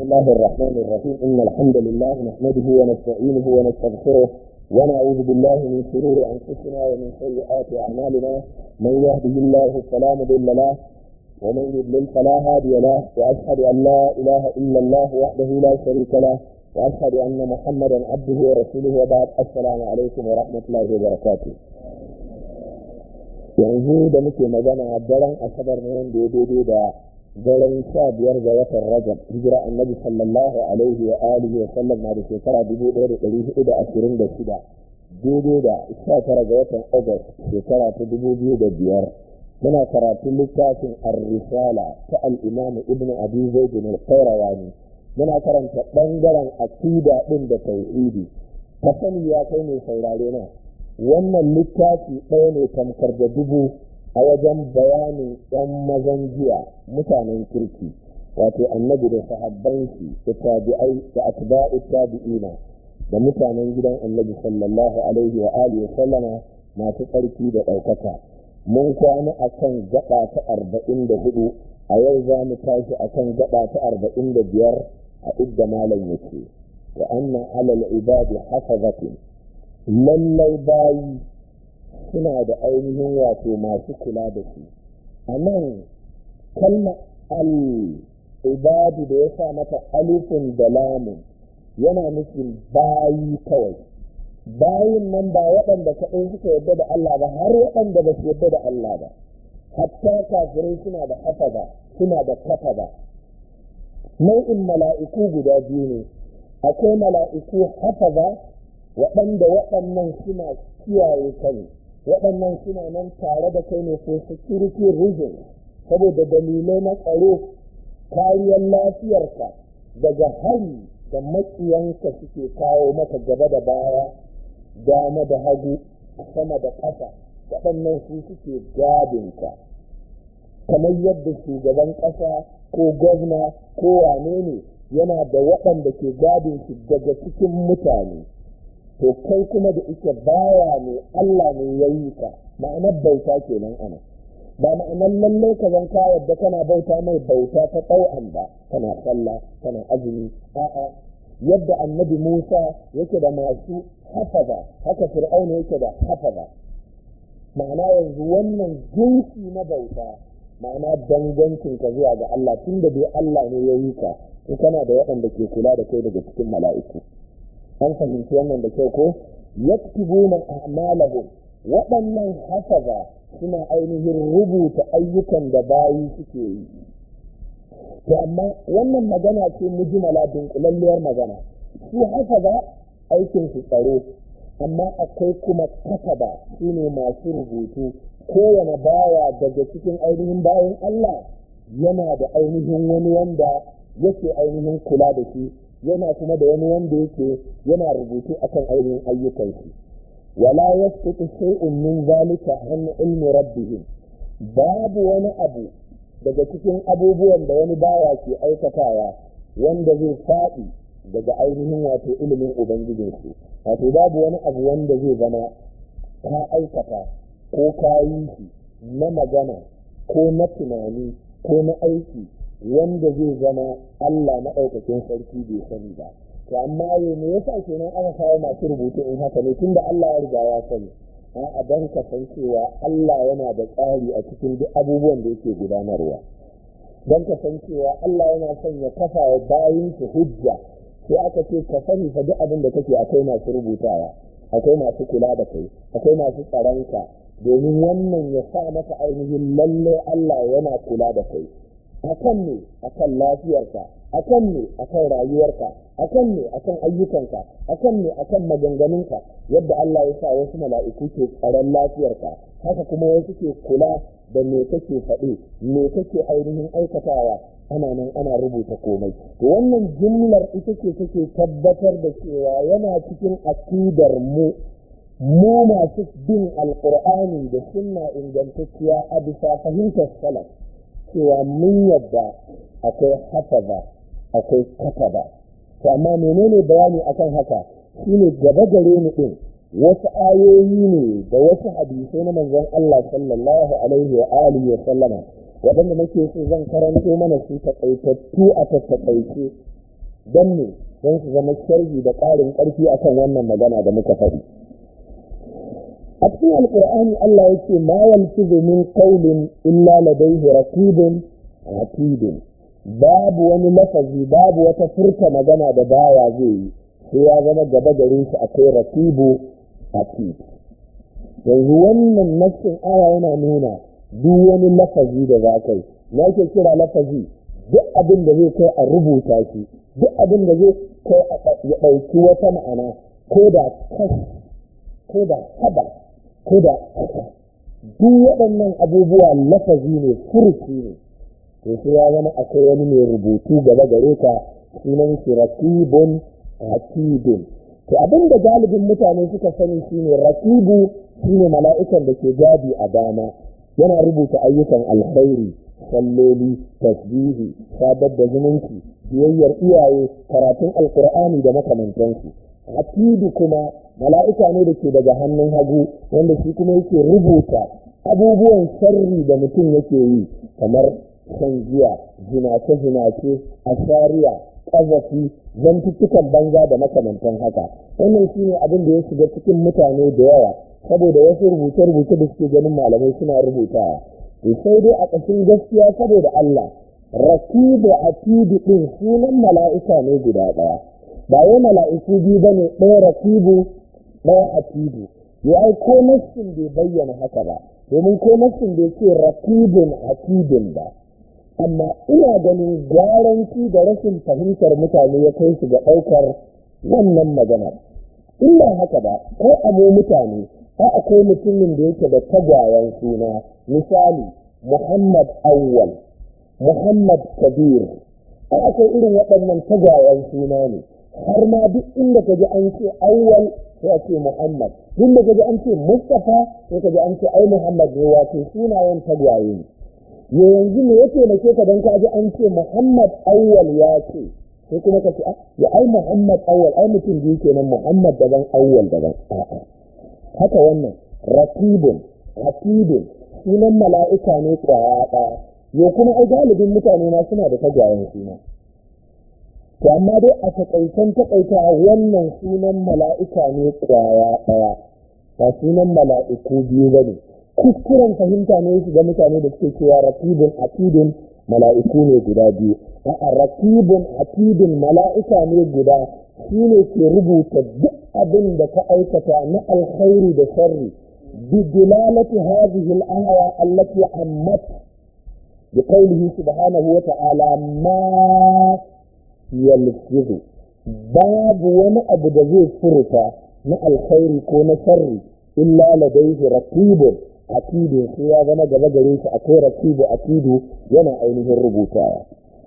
الله الرحمن الرحيم إن الحمد لله نحمده ونستعينه ونستغفره ونعوذ بالله من شرور أنفسنا ومن سيئات أعمالنا من يهده الله فلا مضل له ومن يضلل فلا هادي له وأشهد أن لا إله إلا الله وحده لا شريك له وأشهد أن محمدا عبده ورسوله وبعد السلام عليكم ورحمة الله وبركاته yanzu da muke magana daren asabar ne wanda ya daidai da daren sha biyar ga watan rajab hijira annabi sallallahu alaihi wa alihi wa sallam na da shekara dubu ɗaya da ɗari hudu da ashirin da shida daidai da sha tara ga watan agust shekara ta dubu biyu da biyar muna karatun littafin ar-risala ta al-imam ibnu abi zaid al-qayrawani muna karanta bangaren aqida din da tauhidi ka sani ya kai mai saurare na wannan littafi ɗaya ne tamkar da dubu a wajen bayanin ‘yan mazan jiya mutanen kirki wato annabi da sahabban shi da tabi'ai da atba'u tabi'ina da mutanen gidan annabi sallallahu alaihi wa alihi wa sallama masu tsarki da ɗaukaka mun kwana a kan gaba ta arba'in da hudu a yau za mu tashi a kan gaba ta arba'in da biyar a idda malam yake wa anna alal ibadi hafazatin lallai bayi suna da ainihin wato masu kula da su a nan kalma al-ibadu da ya sa mata alifin da lamun yana nufin bayi kawai bayin nan ba waɗanda kaɗai suka yarda da Allah ba har waɗanda ba su yarda da Allah ba hatta kafirai suna da hafaza suna da kafaza nau'in mala'iku guda biyu ne akwai mala'iku hafaza waɗanda waɗannan suna kiyaye kai waɗannan suna nan tare da kai ne for security reasons saboda dalilai na tsaro kariyar lafiyarka daga hari da maƙiyanka suke kawo maka gaba da baya dama da hagu sama da ƙasa waɗannan su suke gadinka kamar yadda shugaban ƙasa ko gwamna ko wane ne yana da waɗanda ke gadin shi daga cikin mutane to kai kuma da ike baya ne Allah ne ya yi ka ma'anar bauta kenan ana ba ma'anar lallai ka zan ka yadda kana bauta mai bauta ta ɗau'an ba kana sallah kana azumi a'a yadda annabi Musa yake da masu hafaza haka fir'auna yake da hafaza ma'ana yanzu wannan jinsi na bauta ma'ana dangancin ka zuwa ga Allah tunda dai Allah ne ya yi ka kana da waɗanda ke kula da kai daga cikin mala'iku an fahimci wannan da kyau ko yaktubuna a'malahum waɗannan hafaza suna ainihin rubuta ayyukan da bayi suke yi to amma wannan magana ce mujmala dunkulalliyar magana su hafaza aikin su tsaro amma akwai kuma kataba su ne masu rubutu kowane bawa daga cikin ainihin bayan Allah yana da ainihin wani wanda yake ainihin kula da shi yana kuma da wani wanda yake yana rubutu akan ainihin ayyukan shi wala yasqutu shay'un min zalika an ilmi rabbihim babu wani abu daga cikin abubuwan da wani bawa ke aikatawa wanda zai faɗi daga ainihin wato ilimin ubangijin su wato babu wani abu wanda zai zama ka aikata ko ka yi shi na magana ko na tunani ko na aiki wanda zai zama Allah maɗaukakin sarki bai sani ba to amma ye me yasa kenan aka kawo masu rubutu in haka ne tunda Allah ya riga ya sani a dan ka san cewa Allah yana da tsari a cikin duk abubuwan da yake gudanarwa dan ka san cewa Allah yana son ya kafa wa bayin su hujja sai aka ce ka sani fa duk abin da kake akwai masu rubutawa akwai masu kula da kai akwai masu tsaronka domin wannan ya sa maka ainihin lalle Allah yana kula da kai akan ne akan lafiyarka akan ne akan rayuwarka akan ne akan ayyukanka akan ne akan maganganunka yadda Allah ya sa wasu mala'iku ke tsaron lafiyarka haka kuma wasu ke kula da me kake faɗi me kake ainihin aikatawa ana nan ana rubuta komai to wannan jimlar ita ce take tabbatar da cewa yana cikin akidar mu mu masu bin alqur'ani da sunna ingantacciya a bisa fahimtar salaf cewa mun yadda akwai hafaza akwai kataba to amma menene bayani akan haka shine gaba gare mu din wasu ayoyi ne da wasu hadisai na manzon Allah sallallahu alaihi wa alihi wa sallama waɗanda nake so zan karanto mana su takaitattu a tattakaice don ne don su zama sharhi da ƙarin ƙarfi akan wannan magana da muka faɗi a cikin alƙur'ani Allah ya ce ma yalfizu min qawlin illa ladayhi raqibun atidun babu wani lafazi babu wata furta magana da baya zai yi sai ya zama gaba gare shi akwai raqibu atid yanzu wannan nassin aya yana nuna duk wani lafazi da za kai na ke kira lafazi duk abin da zai kai a rubuta shi duk abin da zai kai ya ɗauki wata ma'ana ko da kas ko da haba ko da duk waɗannan abubuwa lafazi ne furuci ne to sai ya zama akwai wani mai rubutu gaba gare ka sunan shi rakibun atidun to abin da galibin mutane suka sani shine rakibu shine mala'ikan da ke gadi a dama yana rubuta ayyukan alkhairi salloli tasbihi sadar da zumunci biyayyar iyaye karatun alkur'ani da makamantansu atidu kuma mala'ika ne da ke daga hannun hagu wanda shi kuma yake rubuta abubuwan sharri da mutum yake yi kamar shan giya zinace-zinace ashariya ƙazafi zantuttukan banza da makamantan haka wannan shine abin da ya shiga cikin mutane da yawa saboda wasu rubuce-rubuce da suke ganin malamai suna rubutawa to sai dai a ƙashin gaskiya saboda Allah rakibu atidu din sunan mala'ika ne guda ɗaya ba wai mala'iku biyu bane ɗaya rakibu ɗaya atidu ya ai ko nassin bai bayyana haka ba domin ko nassin bai ce rakibun atidun ba amma ina ganin gwaranci da rashin fahimtar mutane ya kai su ga ɗaukar wannan maganar in ba haka ba ko a mu mutane a akwai mutumin da yake da tagwayen suna misali muhammad awwal muhammad kabir a akwai irin waɗannan tagwayen suna ne har ma duk inda ka ji an ce awwal sai a ce muhammad duk da ka ji an ce mustapha sai ka ji an ce ai muhammad ne wato sunayen tagwaye ne yanzu me ya taimake ka don ka ji an ce muhammad awwal ya ce sai kuma ka ce ya ai muhammad awwal ai mutum biyu kenan muhammad daban awwal daban a'a haka wannan rakibun rakibun sunan mala'ika ne kwaya ɗaya yau kuma ai galibin mutane ma suna da tagwayen suna to amma dai a takaitan takaita wannan sunan mala'ika ne kwaya ɗaya ba sunan mala'iku biyu ba ne kuskuren fahimta ne su ga mutane da suke cewa rakibun atidun mala'iku ne guda biyu a'a rakibun atidun mala'ika ne guda shi ne ke rubuta duk abin da ka aikata na alkhairi da sharri bi dilalati hadhihi al-aya allati ammat bi qawlihi subhanahu wa ta'ala ma yalfizu babu wani abu da zai furta na alkhairi ko na sharri illa ladayhi raqibun atidu sai ya zama gaba gare shi akwai raqibu atidu yana ainihin rubutawa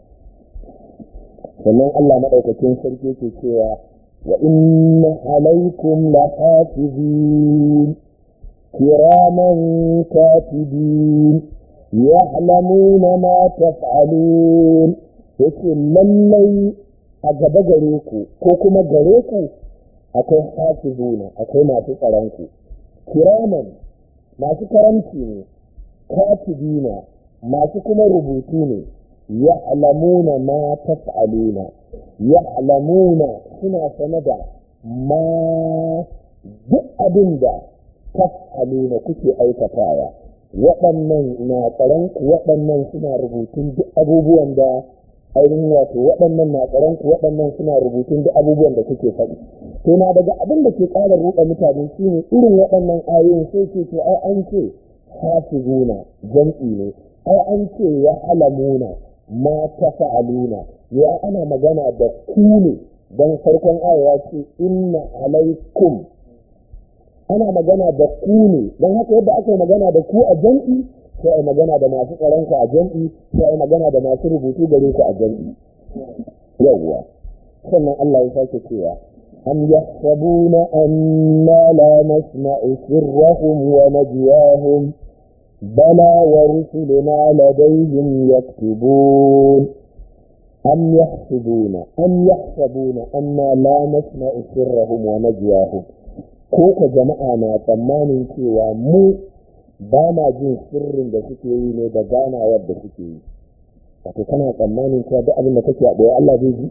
sannan Allah madaukakin sarki ke cewa wa inna alaikum lahafizin kiraman katibin ya'lamuna ma taf'alun yace lallai a gaba gare ku ko kuma gare ku akwai hafizuna akwai masu tsaron ku kiraman masu karamci ne katibina masu kuma rubutu ne ya'lamuna ma taf'aluna ya'lamuna suna sane da ma duk abin da taf'aluna kuke aikatawa waɗannan na tsaron ku waɗannan suna rubutun duk abubuwan da ainihin wato waɗannan na tsaron ku waɗannan suna rubutun duk abubuwan da kuke faɗi to na daga abin da ke ƙara ruɗa mutane shine irin waɗannan ayoyin sai ce to ai an ce hafizuna jam'i ne ai an ce ya alamuna ma ta fa'aluna ya ana magana da ku ne don farkon aya ya ce inna alaikum ana magana da ku ne don haka yadda aka yi magana da ku a jam'i sai a magana da masu tsaronku a jam'i sai a magana da masu rubutu gare ku a jam'i yawwa sannan Allah ya sake cewa am yahsabuna anna la nasma'u sirrahum wa najwahum bala wa rusuluna ladayhim yaktubun am yahsabuna am yahsabuna anna la nasma'u sirrahum wa najwahum ko ka jama'a na tsammanin cewa mu ba ma jin sirrin da suke yi ne da ganawar da suke yi wato kana tsammanin cewa duk abin da kake a ɓoye Allah zai ji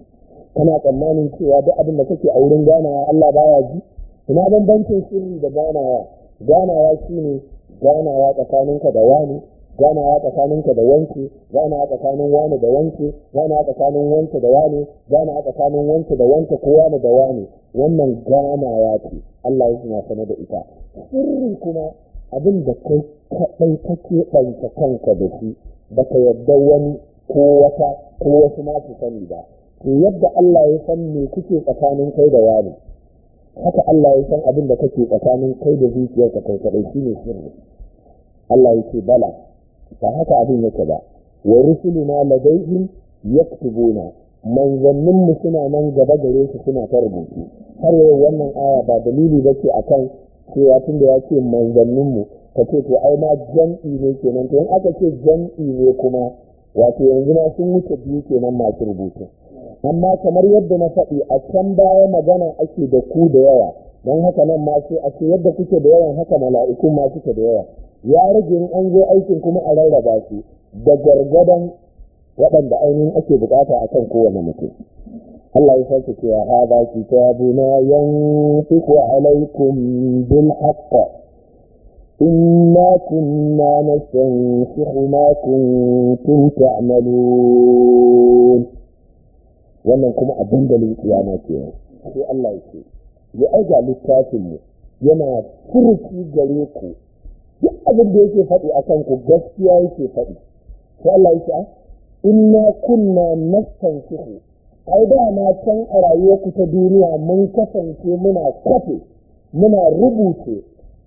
kana tsammanin cewa duk abin da kake a wurin ganawa Allah baya ji ina bambancin sirri da ganawa ganawa shine ganawa tsakaninka da wani ganawa tsakaninka da wanke ganawa tsakanin wani da wanke ganawa tsakanin wanke da wani ganawa tsakanin wanke da wanke ko wani da wani wannan ganawa ce Allah ya suna sane da ita sirri kuma abin da kai kaɗai kake ɗauka kanka da shi baka yadda wani ko wata ko wasu ma su sani ba to yadda Allah ya san me kuke tsakanin kai da wani haka Allah ya san abin da kake tsakanin kai da zuciyarka kai kaɗai shine sirri Allah ya ce bala ba haka abin yake ba wa rusuluna ladaihim yaktubuna manzannin mu suna nan gaba gare su suna ta rubutu har yau wannan aya ba dalili ba ce akan cewa tunda ya ce manzannin mu ka ce to ai ma jam'i ne kenan to in aka ce jam'i ne kuma wato yanzu na sun wuce biyu kenan masu rubutu amma kamar yadda na faɗi a can baya magana ake da ku da yawa don haka nan ma sai a ce yadda kuke da yawan haka mala'ikun ma suke da yawa ya rage in an zo aikin kuma a rarraba su da gargadan waɗanda ainihin ake bukata a kan kowane mutum. Allah ya sake cewa hada kitabuna yanfiqu alaikum bil haqq inna kunna nastansikhu ma kuntum ta'malun wannan kuma a dandalin kiyama kenan sai Allah ya ce ya aiga littafin mu yana furuci gare ku duk abin da yake faɗi a kanku gaskiya yake faɗi sai Allah ya ce inna kunna nastansihu ai da na can a rayuwarku ta duniya mun kasance muna kwafe muna rubuce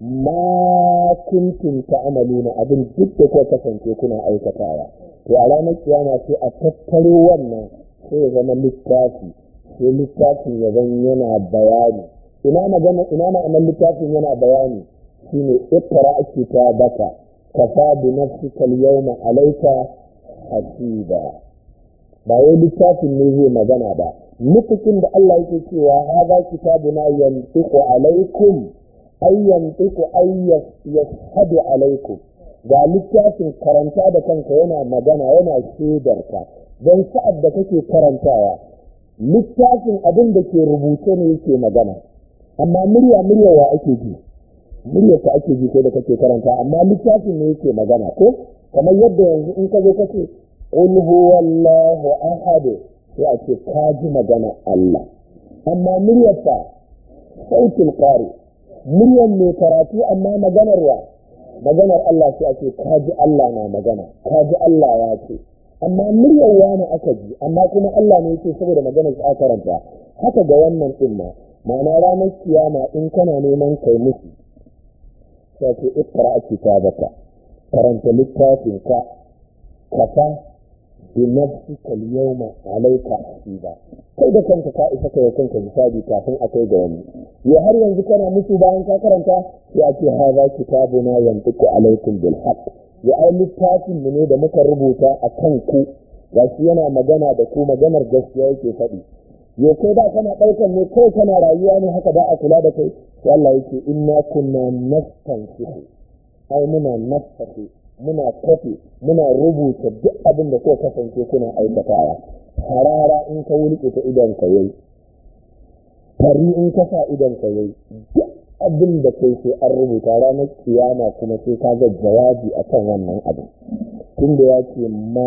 ma kuntum ta'maluna abin duk da kuka kasance kuna aikatawa to a ranar kiyama sai a tattaro wannan sai ya zama littafi sai littafin ya zan yana bayani ina magana ina ma'anar littafin yana bayani shine iqra kitabaka kafa bi nafsika al-yawma alayka hasiba ba wai littafin ne zai magana ba nufikin da Allah yake cewa hadha kitabuna yantiqu alaykum ay yantiqu ay yashhadu alaykum ga littafin karanta da kanka yana magana yana shaidarka don sa'ad da kake karantawa littafin abin da ke rubuce ne yake magana amma murya murya wa ake ji muryarka ake ji ko da kake karanta amma littafin ne yake magana ko kamar yadda yanzu in ka zo ka ce qul huwallahu ahad sai a ce ka ji magana Allah amma muryarka sautul qari muryar mai karatu amma maganar wa maganar Allah sai a ce ka ji Allah na magana ka ji Allah ya ce amma muryar wani aka ji amma kuma Allah ne yake saboda maganar sa karanta haka ga wannan din ma ma'ana ranar kiyama in kana neman kai musu sai ce ikra kitabaka karanta littafin ka kafa bi nafsika al-yawma alayka hasiba kai da kanka ka isa kai kanka hisabi kafin a kai ga wani ya har yanzu kana musu bayan ka karanta sai a ce hadha kitabuna yantiqu alaykum bil haqq ya ai littafin mu ne da muka rubuta a kan ku gashi yana magana da ku maganar gaskiya yake faɗi yau kai da kana ɗaukar ne kai kana rayuwa ne haka ba a kula da kai sai Allah yake inna kunna nastansihu ai muna nastahi muna kafe muna rubuta duk abin da ko kasance kuna aikatawa harara in ka wulke ta idan ka yayi tari in ka sa idan ka yayi duk abin da kai sai an rubuta ranar kiyama kuma sai ka ga jawabi akan wannan abin tunda ya ce ma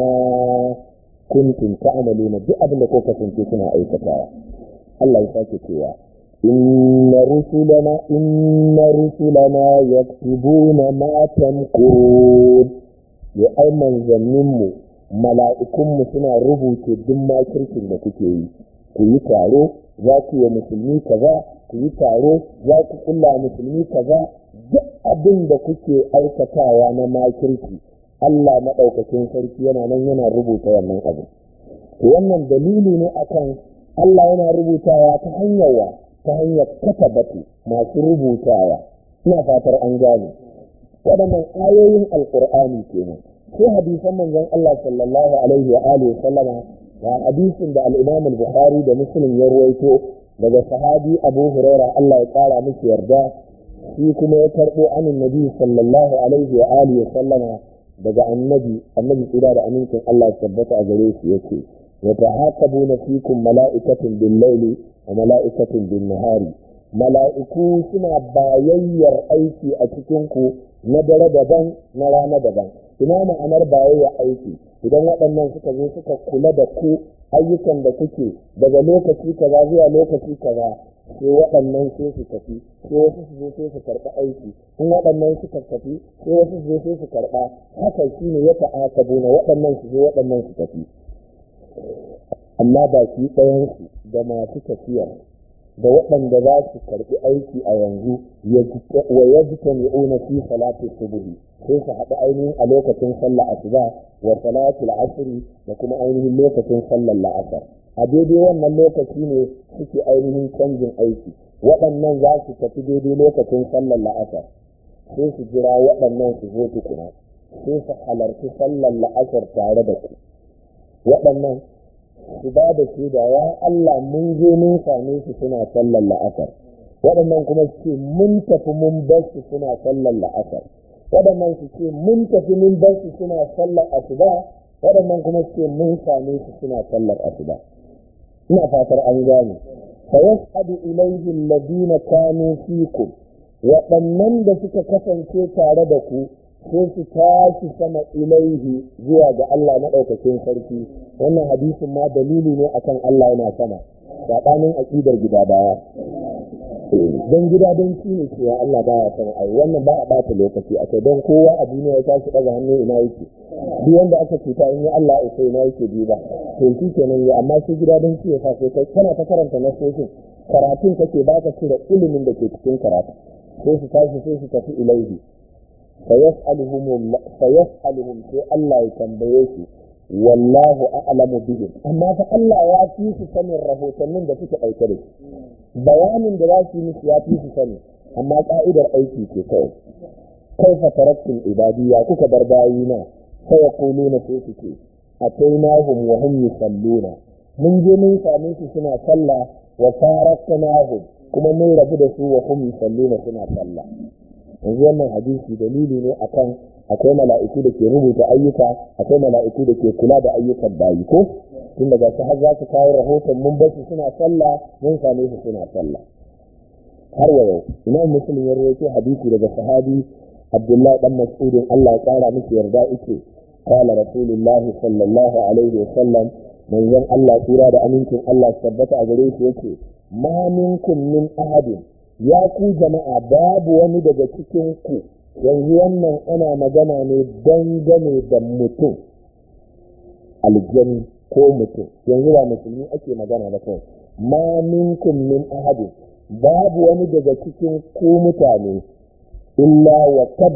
kuntum ta'maluna duk abin da ko kasance kuna aikatawa Allah ya sake cewa inna rusulana inna rusulana yaktubuna ma tamkurun ya ai manzannin mu mala'ikun mu suna rubuce duk makirkin da kuke yi ku yi taro za ku yi musulmi kaza ku yi taro za ku kulla musulmi kaza duk abin da kuke aikatawa na makirki Allah maɗaukakin sarki yana nan yana rubuta wannan abin. Wannan dalili ne akan Allah yana rubutawa ta hanyar wa ta hanyar kafa batu masu rubutawa. Ina fatar an gane. Waɗannan ayoyin Alƙur'ani kenan. Sai hadisan manzon Allah sallallahu alaihi wa alihi sallama ga hadisin da al-Imam al-Bukhari da Muslim ya ruwaito daga sahabi Abu Hurairah Allah ya ƙara miki yarda shi kuma ya karɓo anin Nabi sallallahu alaihi wa alihi sallama daga annabi annabi tsira da amincin Allah ya tabbata a gare shi yake yata'aqabuna fikum mala'ikatun bil-laili wa mala'ikatun bin-nahari mala'iku suna bayayyar aiki a cikin ku na dare daban na rana daban ina ma'anar bayayyar aiki idan waɗannan suka zo suka kula da ku ayyukan da kuke daga lokaci kaza zuwa lokaci kaza sai waɗannan sai su tafi sai wasu su zo sai su karɓi aiki in waɗannan suka tafi sai wasu su zo sai su karɓa haka shi ne ya ta'akabu na waɗannan su zo waɗannan su tafi amma baki ɗayansu da masu tafiyar da waɗanda za su karɓi aiki a yanzu wa ya ji tami'una fi salati subuhi sai su haɗu ainihin a lokacin sallah asuba wa salatul asri da kuma ainihin lokacin sallar la'asar a daidai wannan lokaci ne suke ainihin canjin aiki waɗannan za su tafi daidai lokacin sallar la'asar sai su jira waɗannan su zo tukuna sai su halarci sallar la'asar tare da ku waɗannan su ba da shaida ya Allah mun je mun same su suna sallar la'asar waɗannan kuma su ce mun tafi mun bar su suna sallar la'asar waɗannan su ce mun tafi mun bar su suna sallar asuba waɗannan kuma su ce mun same su suna sallar asuba ina fatar an gane fa yas'adu ilayhi alladhina kanu fikum waɗannan da suka kasance tare da ku sai su tashi sama ilaihi zuwa ga Allah maɗaukakin sarki wannan hadisin ma dalili ne akan Allah yana sama saɓanin aƙidar gida baya don gida don shi ne cewa Allah baya sama ai wannan ba a ɓata lokaci a don kowa a duniya ya tashi ɗaga hannu ina yake duk wanda aka cuta in yi Allah ya sai ina yake bi ba to shi kenan ya amma sai gida don shi ya sa sai kai kana ta karanta nasoshin karatun kake ba ka cire ilimin da ke cikin karatu sai su tashi sai su tafi ilaihi فيسألهم فيسألهم في الله يتنبيه والله أعلم بهم أما فالله يأتي في سنة الرهوتنين ده فيك أي كريم بيان دراسي مش يأتي في سنة أما قائد أيكي في كيف كيف تركتم عبادية كوك برباينا فيقولون في كيف أتيناهم وهم يصلون من جميع ساميس سنة صلى وفارقناهم كما من ربنا وهم يصلون سنة صلى yanzu wannan hadisi dalili ne akan akwai mala'iku da ke rubuta ayyuka akwai mala'iku da ke kula da ayyukan bayi ko tun daga su har za su kawo rahoton mun basu suna sallah mun same su suna sallah har wa yau imam muslim ya rawaito hadisi daga sahabi abdullahi dan mas'udin Allah ya kara miki yarda yake qala rasulullahi sallallahu alaihi wa sallam manzon Allah tura da amincin Allah tabbata a gare shi yake ma minkum min ahadin ya ku jama'a babu wani daga cikin ku yanzu wannan ana magana ne dangane da mutum aljani ko mutum yanzu ba musulmi ake magana da kai ma minkum min ahadin babu wani daga cikin ku mutane illa wa kad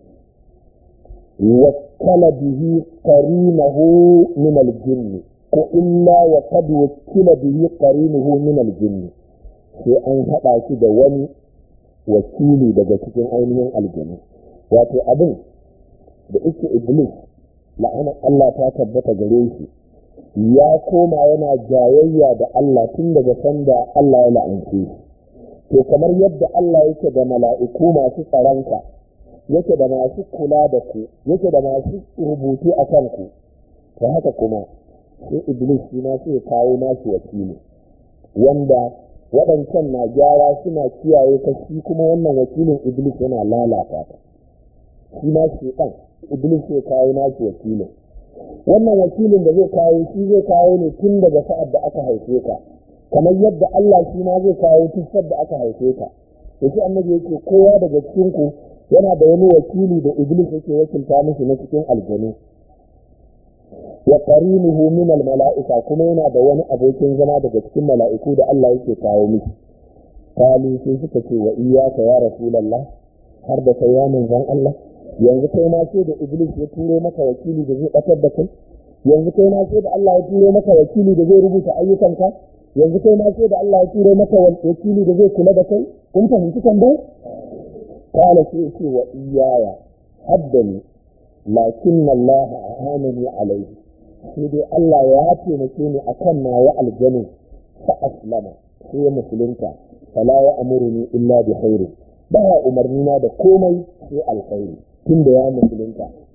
wakkala bihi qarinahu min aljinni ko illa wa kad wakkila bihi qarinuhu min aljinni sai an haɗa shi da wani wakili daga cikin ainihin aljanu wato abin da ike iblis la'anar Allah ta tabbata gare shi ya koma yana jayayya da Allah tun daga sanda Allah ya la'ance shi to kamar yadda Allah yake da mala'iku masu tsaronka yake da masu kula da ku yake da masu rubutu a kanku to haka kuma sai iblis shi ma sai kawo nashi wakili wanda waɗancan na gyara suna kiyaye ta shi kuma wannan wakilin iblis yana lalata ta shi ma shi ɗan iblis zai kawo nashi wakilin wannan wakilin da zai kawo shi zai kawo ne tun daga sa'ad da aka haife ka kamar yadda Allah shi ma zai kawo tun da aka haife ka to shi annabi yake kowa daga cikin ku yana da wani wakili da iblis yake wakilta mishi na cikin aljanu wa qarinuhu min al mala'ika kuma yana da wani abokin zama daga cikin mala'iku da Allah yake kawo miki kalu sai suka ce wa iyyaka ya rasulullah har da kai ya manzon Allah yanzu kai ma sai da iblis ya turo maka wakili da zai batar da kai yanzu kai ma sai da Allah ya turo maka wakili da zai rubuta ayyukanka yanzu kai ma sai da Allah ya turo maka wakili da zai kula da kai kun fahimci tambayar kala sai ce wa iyaya haddani lakin Allah a'anani alaihi sai dai Allah ya taimake ni akan nawa aljanu fa aslama sai musulunta fala ya amuruni illa bi khairi baya umarni na da komai sai alkhairi tunda ya musulunta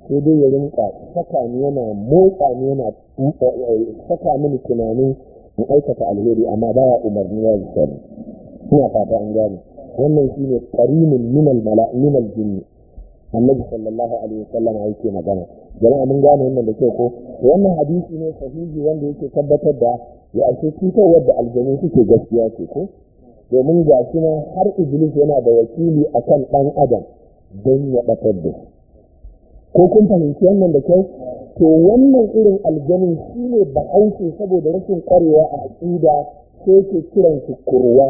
sai dai ya rinka saka ni yana motsa ni yana saka mini tunanin in aikata alheri amma baya umarni ya yi sani ina fata an gane wannan shine qarinin minal mala minal jinni annabi sallallahu alaihi wasallam yake magana jama'a mun gane wannan da kyau ko wannan hadisi ne sahihi wanda yake tabbatar da ya ake cutarwar da aljanu suke gaskiya ce ko domin ga shi na har iblis yana da wakili akan dan adam don ya batar da ko kun fahimci wannan da kyau to wannan irin aljanin shi ne bahaushe saboda rashin kwarewa a aƙida sai ke kiran su kurwa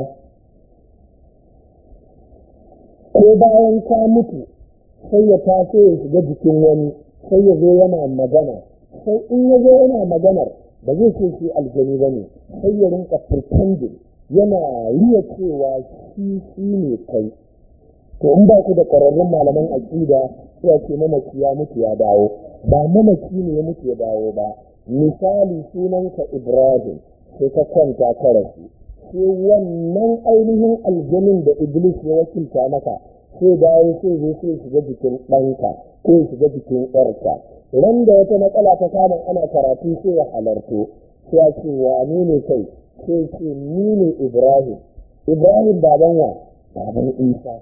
ko bayan ka mutu sai ya taso ya shiga jikin wani sai ya zo yana magana sai in ya zo yana maganar ba zai ce shi aljani ba ne sai ya rinka pretending yana riya cewa shi shi ne kai to in ba ku da ƙwararrun malaman aƙida sai ce mamaki ya mutu ya dawo ba mamaki ne ya mutu ya dawo ba misali sunanka ibrahim sai ka kwanta ka rasu sai wannan ainihin aljanin da iblis ya wakilta maka sai dawo sai zo sai shiga jikin ɗanka ko ya shiga jikin ƴarka ran da wata matsala ta kama ana karatu sai ya halarto sai ya ce wane ne kai sai ce ni ne ibrahim ibrahim baban wa baban isa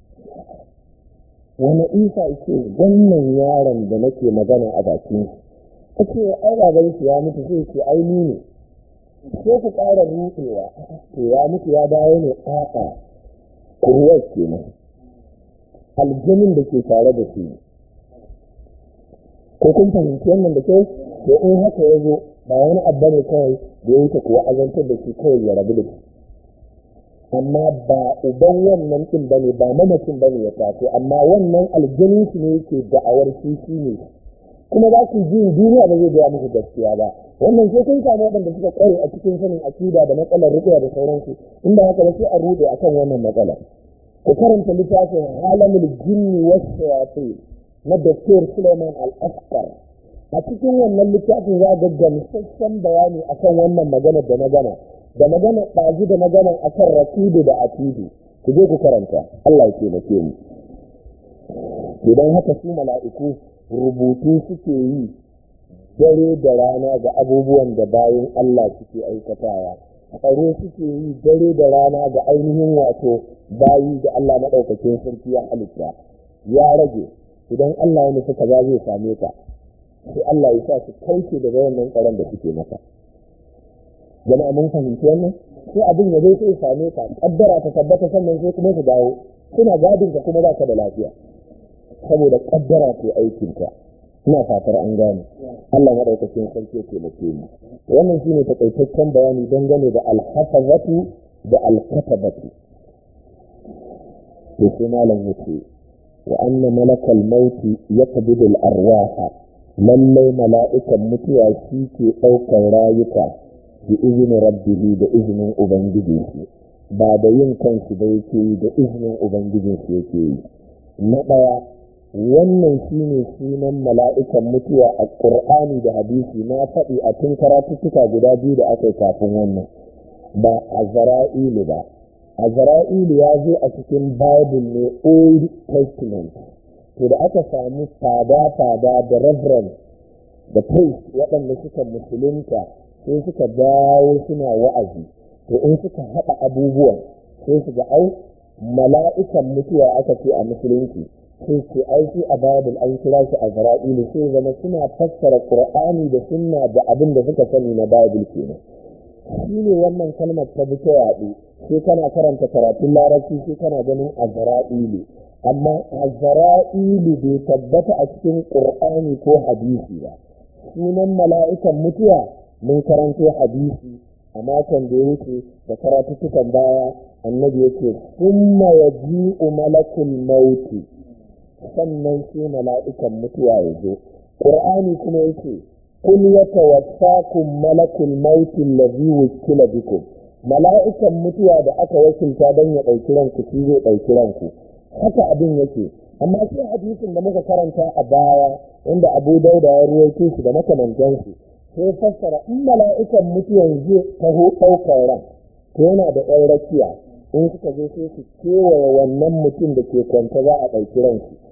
wani isa ce wannan yaron da nake magana a bakin shi ce ai baban shi ya mutu sai ce ai ni ne sai ku ƙara ruɗewa to ya mutu ya dawo ne a'a kurwar kenan aljanin da ke tare da shi ko kun fahimci wannan da kyau to in haka ya zo ba wani abu ne kawai da ya wuce kuwa azantar da shi kawai ya rabu da shi amma ba uban wannan ɗin bane ba mamacin bane ya taso amma wannan aljanin shi ne yake da'awar shi shi ne kuma za ku ji duniya ba zai gaya muku gaskiya ba wannan sai kun samu waɗanda suka ƙware a cikin sanin akida da matsalar rukuya da sauransu inda haka ba sai a rude akan wannan matsalar ku karanta littafin alamul jinni wasu shayatin na Dr. Suleiman Al-Askar a cikin wannan littafin za ga gamsasshen bayani akan wannan maganar da magana da magana ɗazu da magana akan rakidu da atidu ku je ku karanta Allah ya taimake mu idan haka su mala'iku rubutu suke yi dare da rana ga abubuwan da bayan Allah suke aikatawa tsaro suke yi dare da rana ga ainihin wato bayi da Allah maɗaukakin sarki ya halitta ya rage idan Allah ya nufi kaza zai same ka sai Allah ya sa su kauce daga wannan tsaron da suke maka jama'a mun fahimci wannan sai abin ya zai sai same ka kaddara ta tabbata sannan sai kuma su dawo suna gadin ka kuma baka da lafiya saboda kaddara ce aikin ka ina fatar an gane Allah madaukakin sarki ya taimake mu wannan shine takaitaccen bayani dangane da alhafazatu da alkatabatu to sai malam yace wa anna malakal mauti yaqbidu al-arwaha lallai mala'ikan mutuwa shi ke ɗaukar rayuka bi izinin rabbihi da izinin ubangiji shi ba da yin kansu da yake yi da izinin ubangijin shi yake yi na ɗaya wannan shine sunan mala'ikan mutuwa a ƙur'ani da hadisi na faɗi a tun karatuttuka guda biyu da aka yi kafin wannan ba a zara'ilu ba a zara'ilu ya zo a cikin bible ne old testament to da aka samu fada-fada da reverend da priest waɗanda suka musulunta sai suka dawo suna wa'azi to in suka haɗa abubuwan sai su ga au mala'ikan mutuwa aka ce a musulunci sai ce ai shi a bible an kira shi a zara'ilu sai zama suna fassara qur'ani da sunna da abin da suka sani na bible kenan shi ne wannan kalmar ta bi ta yaɗu sai kana karanta karatun larabci sai kana ganin azra'ilu amma azra'ilu bai tabbata a cikin qur'ani ko hadisi ba sunan mala'ikan mutuwa mun karanto hadisi a makon da ya wuce da karatuttukan baya annabi yake summa yaji'u malakul mauti sannan sai mala'ikan mutuwa ya zo qur'ani kuma yake قل يتوفاكم ملك الموت الذي وكل بكم mala'ikan mutuwa da aka wakilta don ya ɗauki ranku shi zai ɗauki ranku haka abin yake amma sai hadisin da muka karanta a baya inda abu dauda ya ruwaito shi da makamantansu sai fassara in mala'ikan mutuwan zai taho ɗaukar ran to yana da ɗan rakiya in suka zo sai su kewaye wannan mutum da ke kwanta za a ɗauki ransu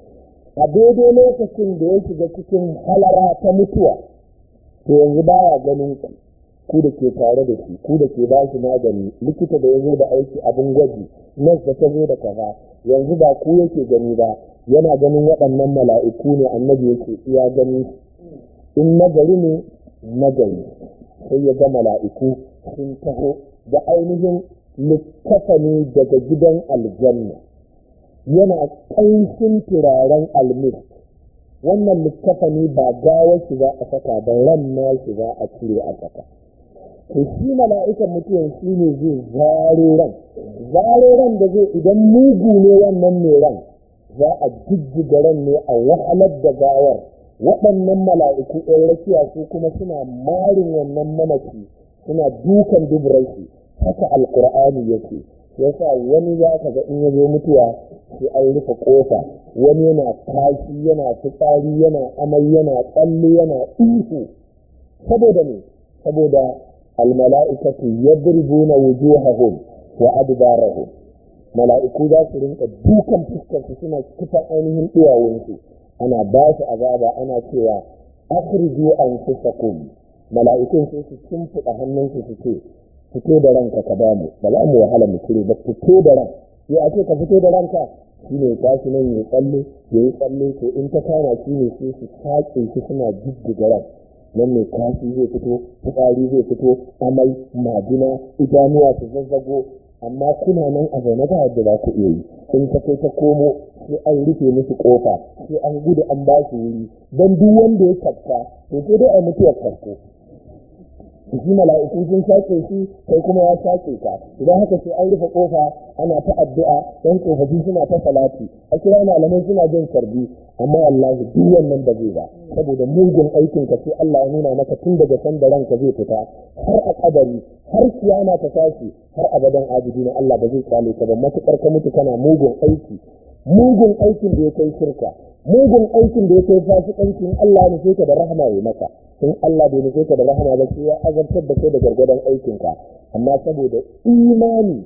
a daidai lokacin da ya shiga cikin halara ta mutuwa to yanzu baya ganin ku ku da ke tare da shi ku da ke ba shi magani likita da ya zo da aiki abin gwaji nas da ta zo da kaza yanzu ba ku yake gani ba yana ganin waɗannan mala'iku ne annabi yake iya gani in nagari ne nagari sai ya ga mala'iku sun taho da ainihin littafani daga gidan aljanna yana ƙanshin turaren almis wannan littafani ba gawar shi za a saka ba ran na shi za a cire a saka to shi mala'ikan mutuwan shi ne zai zaro ran zaro ran da zai idan mugu ne wannan mai ran za a jijjiga ran ne a wahalar da gawar waɗannan mala'iku ɗan rakiya su kuma suna marin wannan mamaci suna dukan duburai shi haka alkur'ani yake yasa wani za ka ga in ya zo mutuwa sai an rufe kofa wani yana tashi yana fitsari yana amai yana tsalle yana ihu saboda ne saboda almala'ikatu yadribuna wujuhahum wa adbarahum mala'iku za su rinka dukan fuskar su suna kifan ainihin duwawunsu ana ba su azaba ana cewa akhriju anfusakum mala'ikun sai su kimfuda hannunsu su ce fito da ranka ka bamu ba za mu wahala mu cire ba fito da ran sai a ce ka fito da ranka shi ne tashi nan ya tsalle ya yi tsalle to in ta kama shi ne sai su saƙe shi suna jijjiga ran nan ne kashi zai fito fitsari zai fito amai majina idanuwa su zazzago amma kuna nan a zaune ba yadda za ku iya yi in ta kai ta komo sai an rufe musu kofa sai an gudu an ba su wuri don duk wanda ya kafka to sai dai a mutuwar kafko shi mala'iku sun shaƙe shi kai kuma ya shaƙe ka idan haka sai an rufe kofa ana ta addu'a dan tsofaffi suna ta salati a kira malamai suna jin sarbi amma wallahi duk wannan ba zai ba saboda mugun aikin ka sai Allah ya nuna maka tun daga san da ranka zai fita har a kadari har kiyama ta tashi har abadan abidi na Allah ba zai kyale ka ba matukar ka mutu kana mugun aiki mugun aikin da ya kai shirka mugun aikin da ya kai fasikanci in Allah ya nufe ka da rahama ya maka in Allah bai nufe ka da rahama ba sai ya azabtar da kai da gargadon aikinka amma saboda imani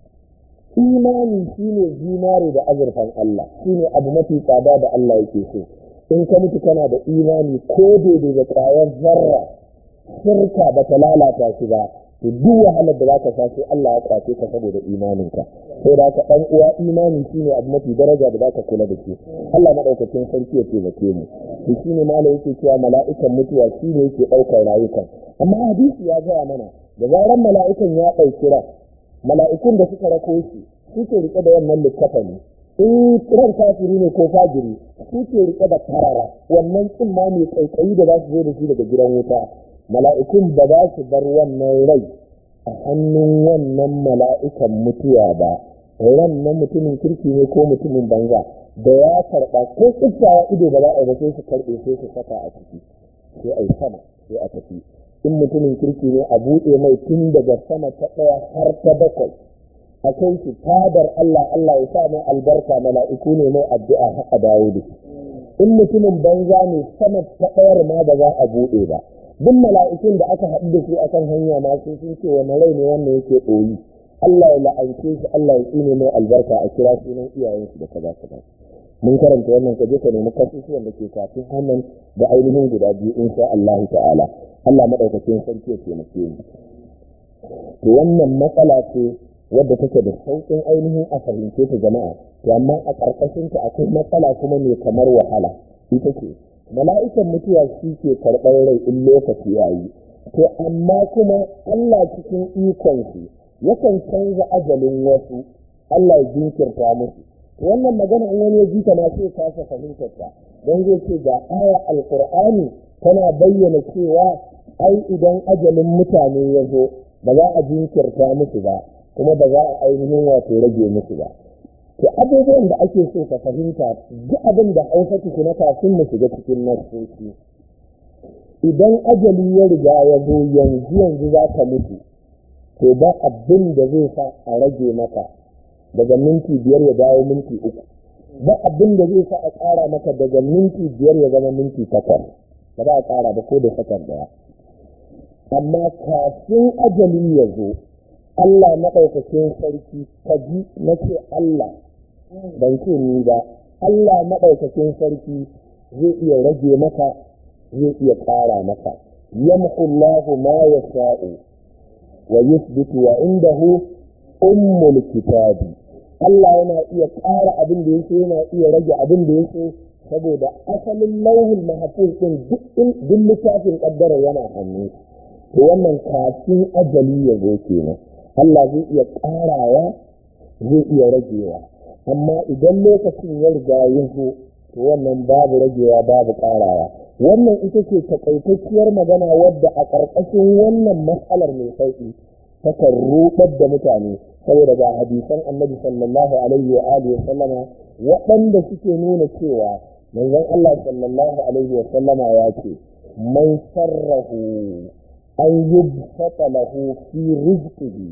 imani shine zinare da azurfan Allah shine abu mafi tsada da Allah yake so in ka mutu kana da imani ko daidai da kwayar zarra shirka ba ta lalata shi ba to duk wahalar da zaka sa sai Allah ya kwace ka saboda imaninka sai da ka dan uwa imani shine abu mafi daraja da zaka kula da shi Allah madaukakin sarki ya taimake mu to shine malai yake cewa mala'ikan mutuwa shine yake daukar rayukan amma hadisi ya gaya mana da zaran mala'ikan ya dauki ran mala'ikun da suka rako shi suke rike da wannan littafani in ran kafiri ne ko fajiri suke rike da karara wannan tsimma mai kaikayi da za su zo da shi daga gidan wuta mala'ikun ba za su bar wannan rai a hannun wannan mala'ikan mutuwa ba ran na mutumin kirki ne ko mutumin banza da ya karɓa ko tsiftawa ido ba za a yi ba sai su karɓe sai su saka a ciki sai a yi sama sai a tafi in mutumin kirki ne a buɗe mai tun daga sama ta ɗaya har ta bakwai a kai shi fadar Allah Allah ya sa mai albarka mala'iku ne mai addu'a har a dawo da shi in mutumin banza ne sama ta ɗayar ma ba za a buɗe ba duk mala'ikun da aka haɗu da su akan hanya ma sai sun ce wani rai ne wannan yake ɗoyi Allah ya la'ance shi Allah ya tsine mai albarka a kira sunan iyayen shi da kaza kaza mun karanta wannan ka je ka nemi kasusuwan da ke kafin hannun da ainihin guda biyu insha Allah ta'ala Allah madaukakin sarki ya taimake mu to wannan matsala ce wadda take da sauƙin ainihin a fahimce ta jama'a to amma a ƙarƙashin ta akwai matsala kuma mai kamar wahala ita ce mala'ikan mutuwa shi ke karɓar rai in lokaci ya yi to amma kuma Allah cikin ikon shi yakan canza ajalin wasu Allah ya jinkirta musu to wannan magana in wani ya ji ta ma sai kasa fahimtar ta don zai ce ga aya alqur'ani tana bayyana cewa ai idan ajalin mutane ya zo ba za a jinkirta musu ba kuma ba za a ainihin wato rage musu ba to abubuwan da ake so ka fahimta duk abin da hausa tukuna kafin mu shiga cikin nasoci idan ajali ya riga ya zo yanzu yanzu za ka mutu to ba abin da zai sa a rage maka daga minti biyar ya dawo minti uku ba abin da zai sa a ƙara maka daga minti biyar ya zama minti takwas ba za a ƙara ba ko da sakar daya amma kafin ajali ya zo Allah maɗaukakin sarki ka ji na ce Allah ban ce ni ba Allah maɗaukakin sarki zai iya rage maka zai iya ƙara maka yamhu Allahu ma yasha'u wa yuthbitu wa indahu ummul kitabi Allah yana iya ƙara abin da yake yana iya rage abin da yake saboda asalin lauhul mahfuz din duk littafin kaddara yana hannu to wannan kafin ajali ya zo kenan Allah zai iya ƙarawa zai iya ragewa amma idan lokacin ya riga ya zo to wannan babu ragewa babu ƙarawa wannan ita ce takaitacciyar magana wadda a ƙarƙashin wannan matsalar mai sauƙi takan ruɗar da mutane saboda ga hadisan annabi sallallahu alaihi wa alihi wa sallama waɗanda suke nuna cewa manzon Allah sallallahu alaihi wa sallama ya ce man sarrahu an yubsata lahu fi rizqihi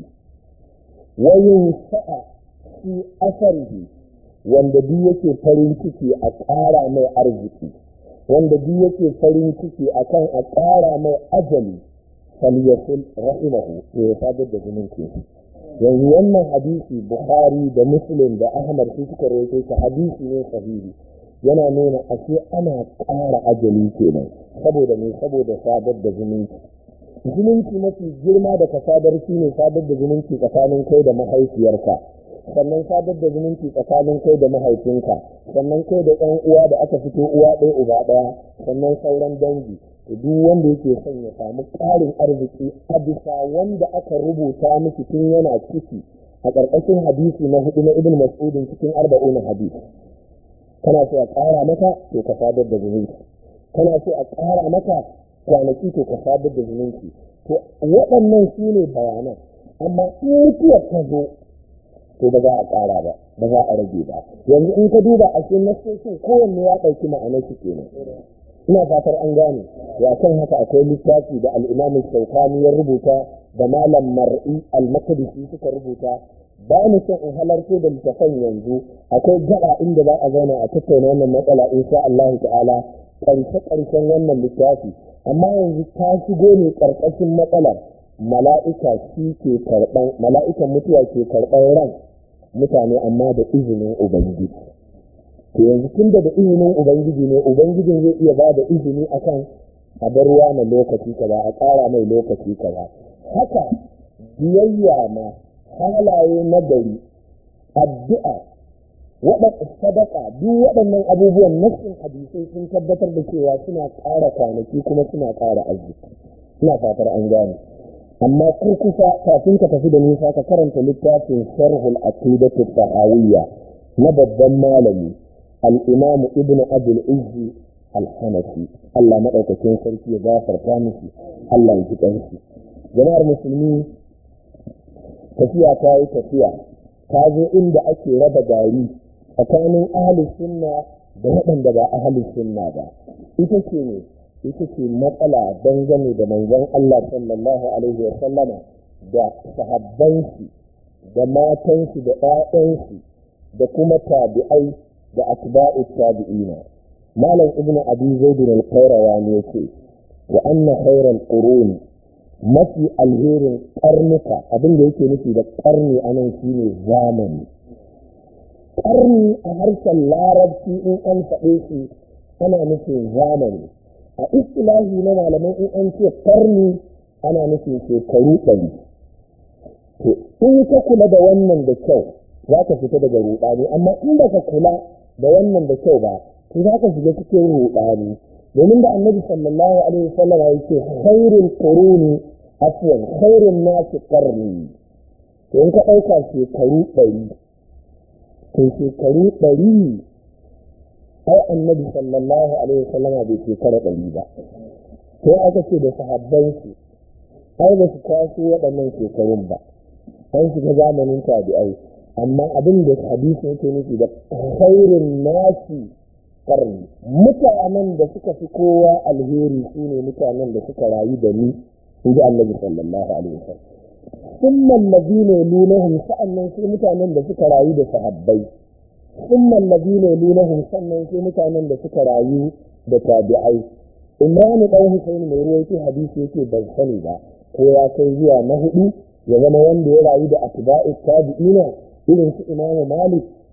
wa yunsa'a fi asarihi wanda duk yake farin ciki a ƙara mai arziki wanda duk yake farin ciki akan a ƙara mai ajali falyasul rahimahu ya sadar da zumunci yanzu wannan hadisi bukhari da muslim da ahmad su suka rawaito shi hadisi ne sahihi yana nuna ashe ana ƙara ajali kenan saboda ne saboda sadar da zumunci zumunci mafi girma da ka sadar shi ne sadar da zumunci tsakanin kai da mahaifiyarka sannan sadar da zumunci tsakanin kai da mahaifinka sannan kai da ɗan uwa da aka fito uwa ɗaya uba ɗaya sannan sauran dangi to duk wanda yake son ya samu ƙarin arziki a bisa wanda aka rubuta miki tun yana ciki a ƙarƙashin hadisi na hudu na ibn mas'udin cikin arba'una hadisi kana so a ƙara maka to ka sadar da zumunci kana so a ƙara maka kwanaki to ka sadar da zumunci to waɗannan su ne bayanan amma in mutuwar ta zo to ba za a ƙara ba ba za a rage ba yanzu in ka duba a cikin nasoshin kowanne ya ɗauki ma'anar shi kenan ina fatar an gane ya kan haka akwai littafi da al'imamu shaukani ya rubuta da malam mar'i al-makadisi suka rubuta ba ni son in halarto da littafan yanzu akwai gaba inda za a zauna a tattauna wannan matsala insha Allah ta'ala karshe karshen wannan littafi amma yanzu ta shigo ne karkashin matsalar mala'ika shi ke karban mala'ikan mutuwa ke karban ran mutane amma da izinin ubangiji to yanzu tun da izinin ubangiji ne ubangijin zai iya ba da izini akan a bar ruwa na lokaci kaza a ƙara mai lokaci kaza haka biyayya ma halaye na gari addu'a waɗanda sadaka duk waɗannan abubuwan nassin hadisai sun tabbatar da cewa suna ƙara kwanaki kuma suna ƙara arziki ina fatar an gane amma kurkusa kafin ka tafi da nisa ka karanta littafin sharhul aqidatu tahawiyya na babban malami al-imam ibn abdul izzi al-hanafi Allah madaukakin sarki ya gafarta miki Allah ya ji kanshi jama'ar musulmi tafiya ta yi tafiya ta zo inda ake raba gari tsakanin ahalin sunna da waɗanda ba ahalin sunna ba ita ce ne ita ce matsala dangane da manzon Allah sallallahu alaihi wa sallama da sahabbansu da matansu da ƴaƴansu da kuma tabi'ai da atba'u tabi'ina malam ibnu abi zaid al-qayrawani yace wa anna khayral quruni mafi alherin karnuka abin da yake nufi da karni a nan shi ne zamani karni a harshen larabci in an faɗe shi ana nufin zamani a istilahi na malamai in an ce karni ana nufin shekaru ɗari to in ka kula da wannan da kyau za ka fita daga ruɗani amma in ba ka kula da wannan da kyau ba to za ka shiga cikin ruɗani domin da annabi sallallahu alaihi wasallam ya ce khairul quruni afwan khairun nasi qarni to in ka ɗauka shekaru ɗari to shekaru ɗari ai annabi sallallahu alaihi wasallama bai shekara ɗari ba to aka ce da sahabban su ai ba su kwaso waɗannan shekarun ba an shiga zamanin tabi'ai amma abin da hadisi yake nufi da khairun nasi karni mutanen da suka fi kowa alheri su ne mutanen da suka rayu da ni in ji annabi sallallahu alaihi wasallam summa alladhina yalunahum sa'annan sai mutanen da suka rayu da sahabbai summa alladhina yalunahum sannan sai mutanen da suka rayu da tabi'ai imran dan husayn mai ruwaito hadisi yake ban sani ba ko ya kai zuwa na hudu ya zama wanda ya rayu da atba'u tabi'ina irin su imamu malik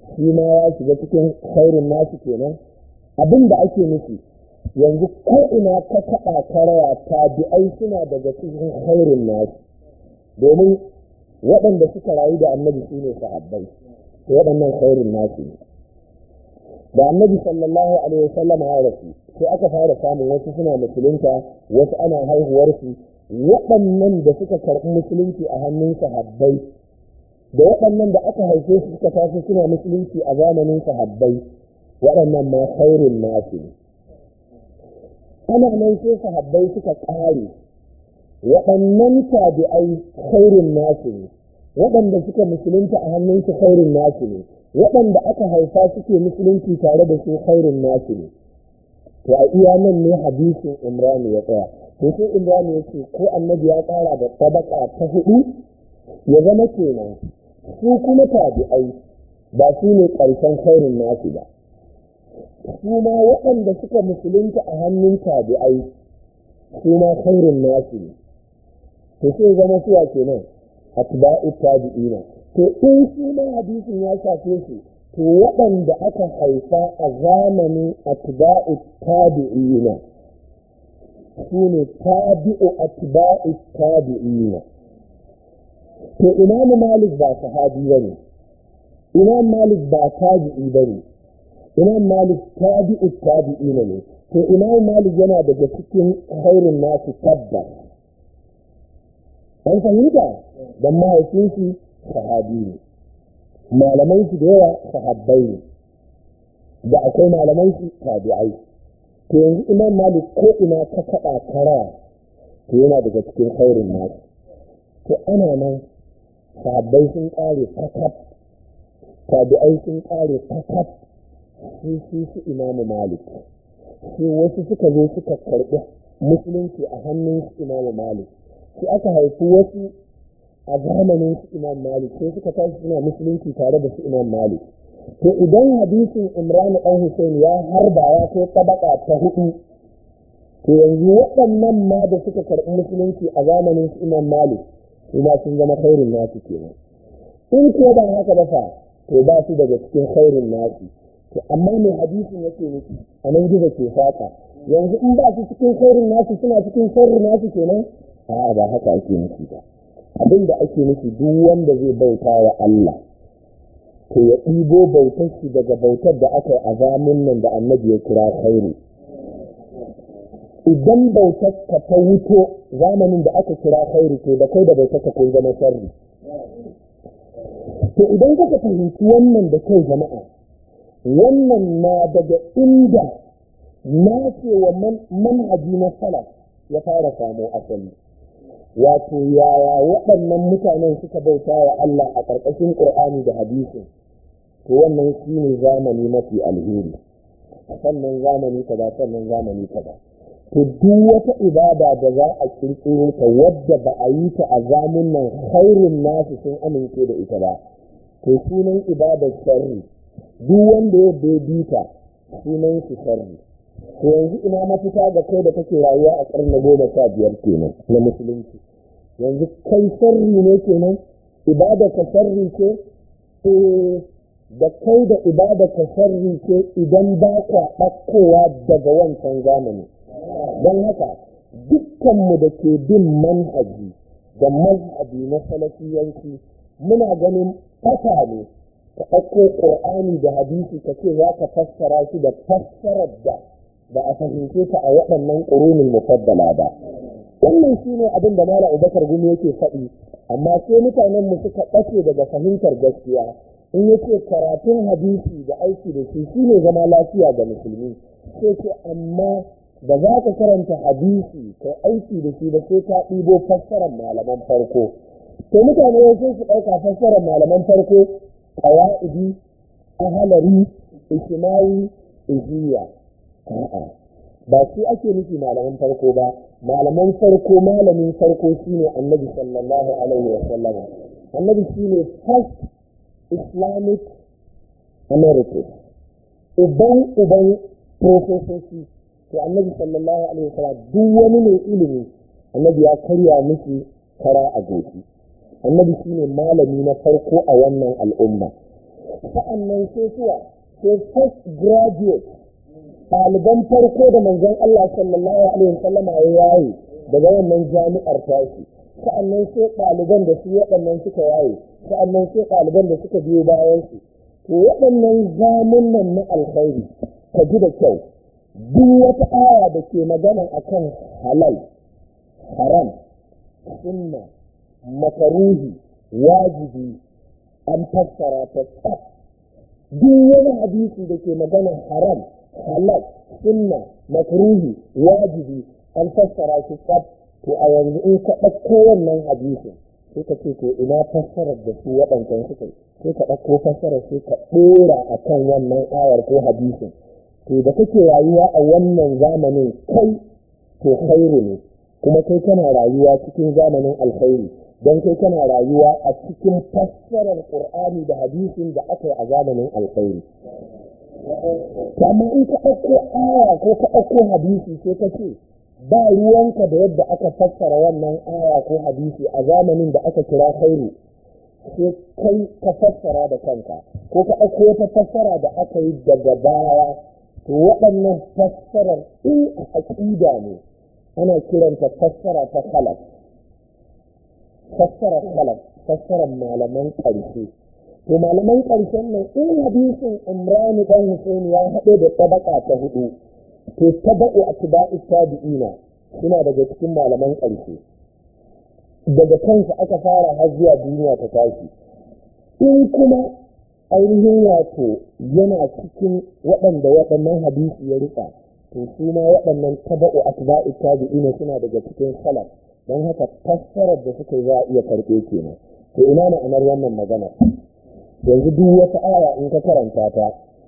shi ma ya shiga cikin khairin nasu kenan abin da ake nufi yanzu ko ina ka taɓa karaya tabi'ai suna daga cikin khairin nasu domin waɗanda suka rayu da annabi su ne sahabbai waɗannan khairin nasu ne da annabi sallallahu alaihi wasallam ya rasu sai aka fara samun wasu suna musulunta wasu ana haihuwarsu waɗannan da suka karɓi musulunci a hannun sahabbai da waɗannan da aka haife su suka tafi suna musulunci a zamanin sahabbai waɗannan ma khairin nasu ne ana nan sai sahabbai suka ƙare waɗannan tabi'ai khairin nasu ne waɗanda suka musulunta a hannunsu khairin nasu ne waɗanda aka haifa suke musulunci tare da su khairin nasu ne to a iya nan ne hadisin imran ya tsaya to sai imran ya ce ko annabi ya ƙara da tabaka ta hudu ya zama kenan su kuma tabi'ai ba su ne ƙarshen khairin nasu ba su ma waɗanda suka musulunta a hannun tabi'ai su ma khairin nasu ne to sai zama suwa kenan atba'u tabi'ina to in su ma hadisin ya shafe su to waɗanda aka haifa a zamanin atba'u tabi'ina su ne tabi'u atba'u tabi'ina to imamu malik ba sahabi ba ne imam malik ba tabi'i ba ne imam malik tabi'u tabi'ina ne to imam malik yana daga cikin khairun nasu tabbas an fahimta don mahaifinsu sahabi ne malaman su da yawa sahabbai ne da akwai malaman su tabi'ai to yanzu imam malik ko ina ka kaɗa kara to yana daga cikin khairin nasu to ana nan sahabbai sun ƙare kakaf tabi'ai sun ƙare kakaf sun su su imamu malik sai wasu suka zo suka karɓi musulunci a hannun su imamu malik sai aka haifi wasu a zamanin su imam malik sai suka tashi suna musulunci tare da su imam malik to idan hadisin imran dan hussein ya harba ya kai tabaka ta hudu to yanzu waɗannan ma da suka karɓi musulunci a zamanin su imam malik su ma sun zama khairin nasu kenan in ko ba haka ba fa to ba su daga cikin khairin nasu to amma mai hadisin yake nufi a nan gizo ke fata yanzu in ba su cikin khairin nasu suna cikin khairin nasu kenan a'a ba haka ake nufi ba abin da ake nufi duk wanda zai bauta wa Allah to ya ɗibo bautar shi daga bautar da aka yi a zamun nan da annabi ya kira khairu idan bautar ka ta wuto zamanin da aka kira khairu to da kai da bautar ka kun zama sharri to idan kuka fahimci wannan da kai jama'a wannan na daga inda na wa manhaji na salaf ya fara samo asali wato yaya waɗannan mutanen suka bauta wa Allah a ƙarƙashin ƙur'ani da hadisin to wannan shi ne zamani mafi alheri sannan zamani kaza sannan zamani kaza to duk wata ibada da za a kirkiro ta wadda ba a yi ta a zamun nan khairun nasu sun amince da ita ba to sunan ibadar sharri duk wanda ya bai ta sunan shi sharri to yanzu ina mafita ga kai da kake rayuwa a ƙarni goma sha biyar kenan na musulunci yanzu kai sharri ne kenan ibada ka sharri ce eh da kai da ibada ka sharri ce idan ba ka ɗaukowa daga wancan zamani don haka dukkanmu da ke bin manhaji da mazhabi na salafiyanci muna ganin fata ne ka ɗauko ƙur'ani da hadisi ka ce za ka fassara shi da fassarar da ba a fahimce ta a waɗannan ƙurunin mufaddala ba wannan shi ne abin da mala abubakar gumi yake faɗi amma sai mutanen mu suka ɓace daga fahimtar gaskiya in yace karatun hadisi da aiki da shi shine zama lafiya ga musulmi sai ce amma ba za ka karanta hadisi kai aiki da shi ba sai ka ɗibo fassarar malaman farko to mutane sai su ɗauka fassarar malaman farko ƙawa'idi ahalari ishimawi ijiya a'a ba shi ake nufi malaman farko ba malaman farko malamin farko shine annabi sallallahu alaihi wa sallam annabi shine first islamic america uban uban profesoci to annabi sallallahu alaihi wa sallam duk wani mai ilimi annabi ya karya miki kara a goshi annabi shine malami na farko a wannan al'umma sa'annan sai suwa sai first graduate ɗaliban farko da manzon Allah sallallahu alaihi wasallam ya yayi daga wannan jami'ar tashi sa'annan sai ɗaliban da su waɗannan suka yaye sa'annan sai ɗaliban da suka biyo bayan su to waɗannan zamunan na alkhairi ka ji da kyau duk wata aya da ke magana akan halal haram sunna makaruhi wajibi an fassara ta tsaf duk wani hadisi da ke magana haram halal sunna makruhi wajibi an fassara shi tsaf to a yanzu in ka ɗauko wannan hadisin sai ka ce to ina fassarar da su waɗancan suka yi sai ka ɗauko fassarar sai ka ɗora a kan wannan ayar ko hadisin to da kake rayuwa a wannan zamanin kai to khairu ne kuma kai kana rayuwa cikin zamanin alkhairi don kai kana rayuwa a cikin fassarar qur'ani da hadisin da aka yi a zamanin alkhairi amma in ka ɗauko aya ko ka ɗauko hadisi sai ka ce ba ruwanka da yadda aka fassara wannan aya ko hadisi a zamanin da aka kira khairu sai kai ka fassara da kanka ko ka ɗauko wata fassara da aka yi daga baya to waɗannan fassarar in a aƙida ne ana kiranta fassara ta khalaf fassarar khalaf fassarar malaman ƙarshe to malaman ƙarshen nan in hadisin imrani dan husaini ya haɗe da tabaka ta hudu to taba'u atba'i tabi'ina suna daga cikin malaman ƙarshe daga kansa aka fara har zuwa duniya ta tashi in kuma ainihin wato yana cikin waɗanda waɗannan hadisi ya rika to su ma waɗannan taba'u atba'i tabi'ina suna daga cikin salaf don haka fassarar da suka yi za a iya karɓe kenan to ina ma'anar wannan magana yanzu duk wata aya in ka karanta ta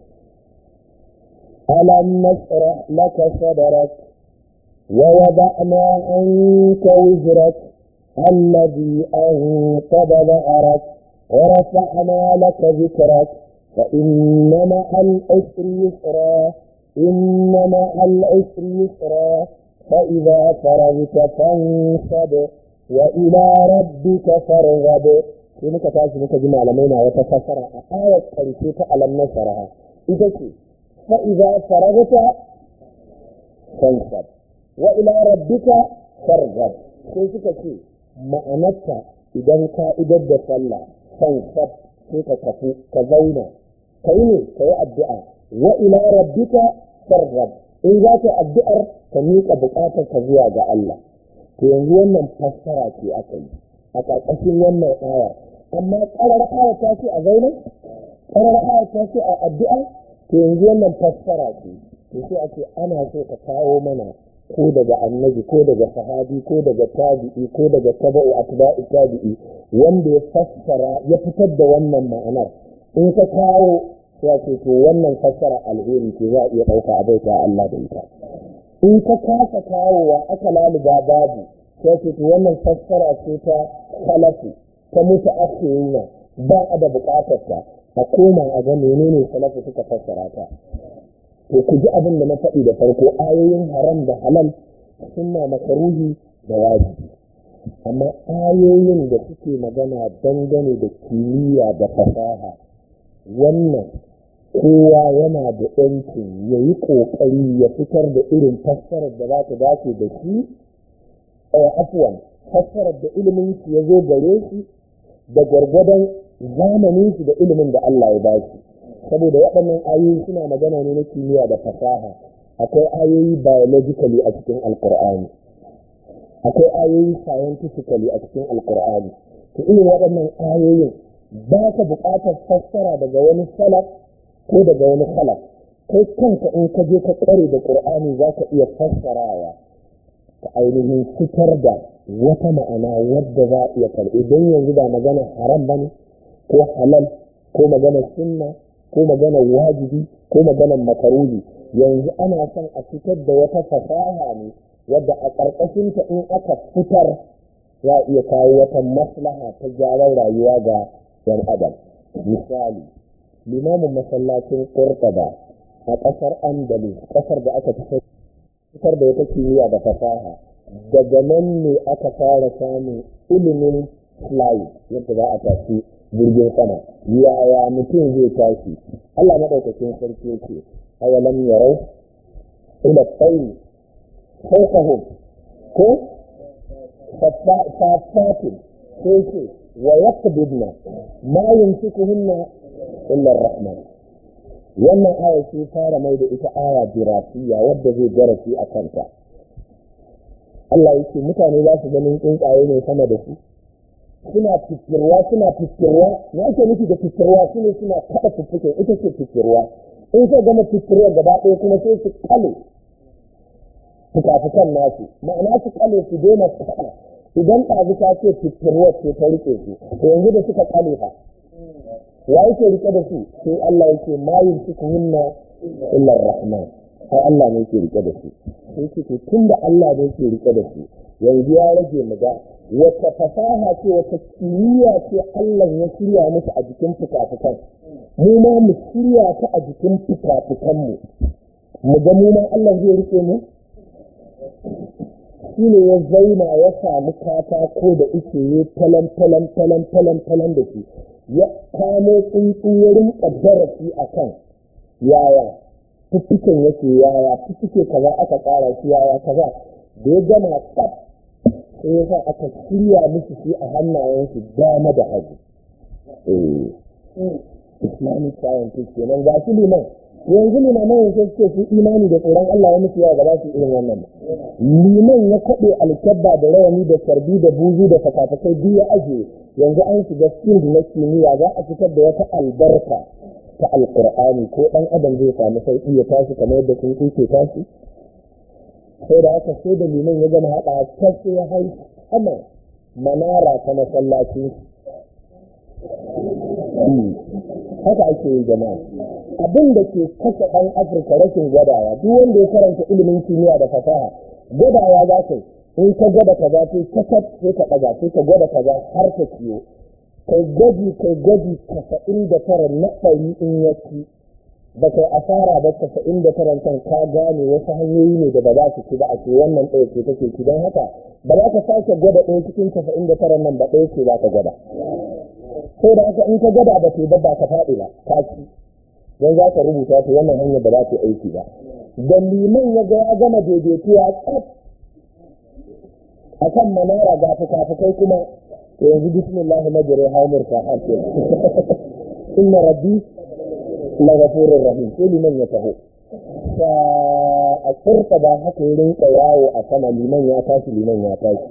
alam nasrah laka sadrak wa wada'na anka wizrak alladhi anqadha dhahrak wa rafa'na laka dhikrak fa inna ma'al usri yusra inna ma'al usri yusra فإذا فرغت فانصب وإلى ربك فارغب sai muka tashi muka ji malamai na wata fassara a ayar ƙarshe ta alam nasara ita ce fa idza faragta fansab wa ila rabbika farghab sai suka ce ma'anarta idan ka idar da sallah fansab sai ka tafi ka zauna kai ne ka yi addu'a wa ila rabbika farghab in za ka addu'ar ka miƙa buƙatar ka zuwa ga Allah to yanzu wannan fassara ce aka yi a ƙarƙashin wannan aya amma ƙarar aya ta ce a zauna ƙarar aya ta ce a addu'a to yanzu wannan fassara ce to sai a ce ana so ka kawo mana ko daga annabi ko daga sahabi ko daga tabi'i ko daga taba'u atba'i tabi'i wanda ya fassara ya fitar da wannan ma'anar in ka kawo sai ce to wannan fassara alheri ce za a iya ɗauka a baita Allah da ita in ka kasa kawowa aka laluba babu sai ce to wannan fassara ce ta salafu ta mutu akhirina ba a da bukatar ta a koma a ga menene salafu suka fassara ta to ku ji abin da na faɗi da farko ayoyin haram da halal sunna makaruhi da wajibi amma ayoyin da suke magana dangane da kimiyya da fasaha wannan kowa yana da ‘yancin ya yi ƙoƙari ya fitar da irin fassarar da za ta dace da shi a afuwan fassarar da ilimin shi ya zo gare shi da gwargwadon zamanin shi da ilimin da Allah ya ba shi saboda waɗannan ayoyi suna magana ne na kimiyya da fasaha akwai ayoyi biologically a cikin alkur'ani akwai ayoyi scientifically a cikin alkur'ani to irin waɗannan ayoyin ba ka buƙatar fassara daga wani salaf ko daga wani khalaf kai kanka in ka je ka tsare da qur'ani za ka iya fassarawa ka ainihin fitar da wata ma'ana wadda za a iya karɓi don yanzu ba magana haram bane ko halal ko magana sunna ko magana wajibi ko magana makaruhi yanzu ana son a fitar da wata fasaha ne wadda a ƙarƙashinta in aka fitar za a iya kawo wata maslaha ta gyaran rayuwa ga 'yan adam misali limamin masallacin Qurtuba a ƙasar Andalus ƙasar da aka fitar da wata kimiyya da fasaha daga nan ne aka fara samun ilimin flying yadda za a tashi jirgin sama yaya mutum zai tashi Allah maɗaukakin sarki yake awalam yarau ila tsayi fawqahum ko fafatin sai ce wa yaqbidna ma yumsikuhunna illa ar-rahman wannan aya ce fara mai da ita aya dirasiya wadda zai darasi a kanta Allah yake mutane za su ganin tsuntsaye ne sama da su suna fikirwa suna fikirwa me ake nufi da fikirwa su ne suna kaɗa fiffiken ita ce fikirwa in sai gama fikirwa gaba ɗaya kuma sai su kale fuka-fukan nasu ma'ana su kale su daina kaɗa idan ɗazu ta ce fikirwa ce ta rike su to yanzu da suka kale fa ya yake rike da su sai Allah yake ma yumsikuhunna illa rahman sai Allah ne yake rike da su sai ce tun da Allah ne yake rike da su yanzu ya rage mu ga wata fasaha ce wata kimiyya ce Allah ya shirya musu a jikin fuka-fukan mu ma mu shirya ta a jikin fuka-fukan mu mu ga mu ma Allah zai rike mu shi ne ya zauna ya samu katako da ike yi talan talan talan talan talan da shi ya kamo tsuntsu ya rinka darasi a kan yaya fiffiken yake yaya fiffike kaza aka tsara shi yaya kaza da ya gama tsaf sai ya sa aka shirya musu shi a hannayensu dama da hagu islamic scientist kenan ga shi liman yanzu limaman yanzu suke su imani da tsoron Allah ya musu yawa ba za su irin wannan ba liman ya kaɗe alkyabba da rawani da sarbi da buzu da fakafakai biyu ya ajiye yanzu an shiga field na kimiyya za a fitar da wata albarka ta alkur'ani ko ɗan adam zai samu sauƙi ya tashi kamar yadda sun ke tashi sai da aka sai da liman ya gama haɗa ta sai ya hau sama manara ta masallaci haka ake yi jama'a abin da ke kashe ɗan afirka rashin gwadawa duk wanda ya karanta ilimin kimiyya da fasaha gwadawa za ka in ka gwada kaza sai ka sai ka ɗaga sai ka gwada kaza har ka ciyo kai gwaji kai gwaji casa'in da tara na ɗari in ya ci ba kai asara ba casa'in da tara kan ka gane wasu hanyoyi ne da ba za su ci ba a ce wannan ɗaya ce take ci don haka ba za ka sake gwada ɗaya cikin casa'in da tara nan ba ɗaya ce za ka gwada sai da haka in ka gwada ba ce ba ba ka faɗi ba ka ci don za ka rubuta ta wannan hanyar da za ta aiki ba da liman ya ga ya gama daidaituwa tsaf a kan manara ga fuka-fukai kuma to yanzu bismillah majri haumur ka harke inna rabbi la ghafurur rahim sai liman ya taho sa a tsirka ba haka ya rinka yawo a sama liman ya tashi liman ya tashi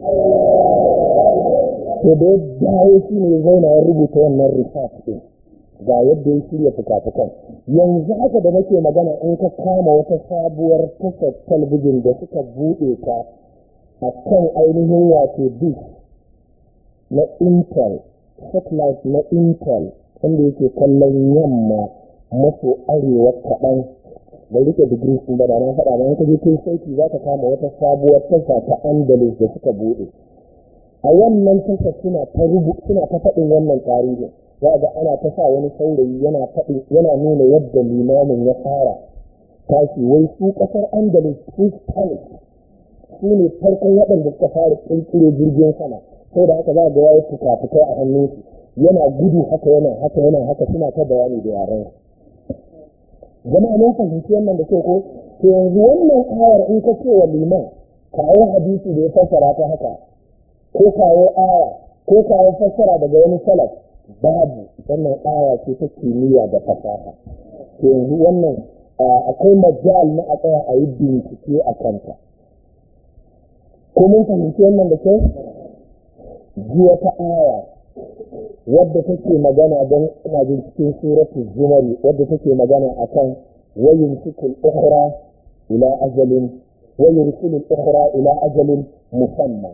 to da ya dawo shi ne zauna ya rubuta wannan research din ga yadda ya shirya fuka-fukan yanzu haka da nake magana in ka kama wata sabuwar tashar talbijin da suka buɗe ta a kan ainihin wato dish na intel satellite na intel wanda yake kallon yamma maso arewa kaɗan da rike digiri sun bada na faɗa ma ka je kai sauki za ka kama wata sabuwar tasha ta andalus da suka buɗe a wannan tasha suna ta rubu suna ta faɗin wannan tarihin za ga ana ta sa wani saurayi yana faɗin yana nuna yadda limamin ya fara tashi wai su ƙasar andalus su spanish su ne farkon waɗanda suka fara ƙirƙiro jirgin sama sai da haka za ga yayi fuka-fukai a hannunsu yana gudu haka yana haka yana haka suna ta bayani da yaran jama'a mun fahimci wannan da kyau ko to yanzu wannan ayar in ka ce wa liman kawo hadisi da ya fassara ta haka ko kawo aya ko kawo fassara daga wani salaf babu wannan aya ce ta kimiyya da fasaha to yanzu wannan akwai majal na a tsaya a yi bincike a kanta ko mun fahimci wannan da kyau jiya ta aya wadda take magana don ina jin cikin suratul zumari wadda take magana akan wayin sukul ukhra ila ajalin wayin sukul ukhra ila ajalin musamman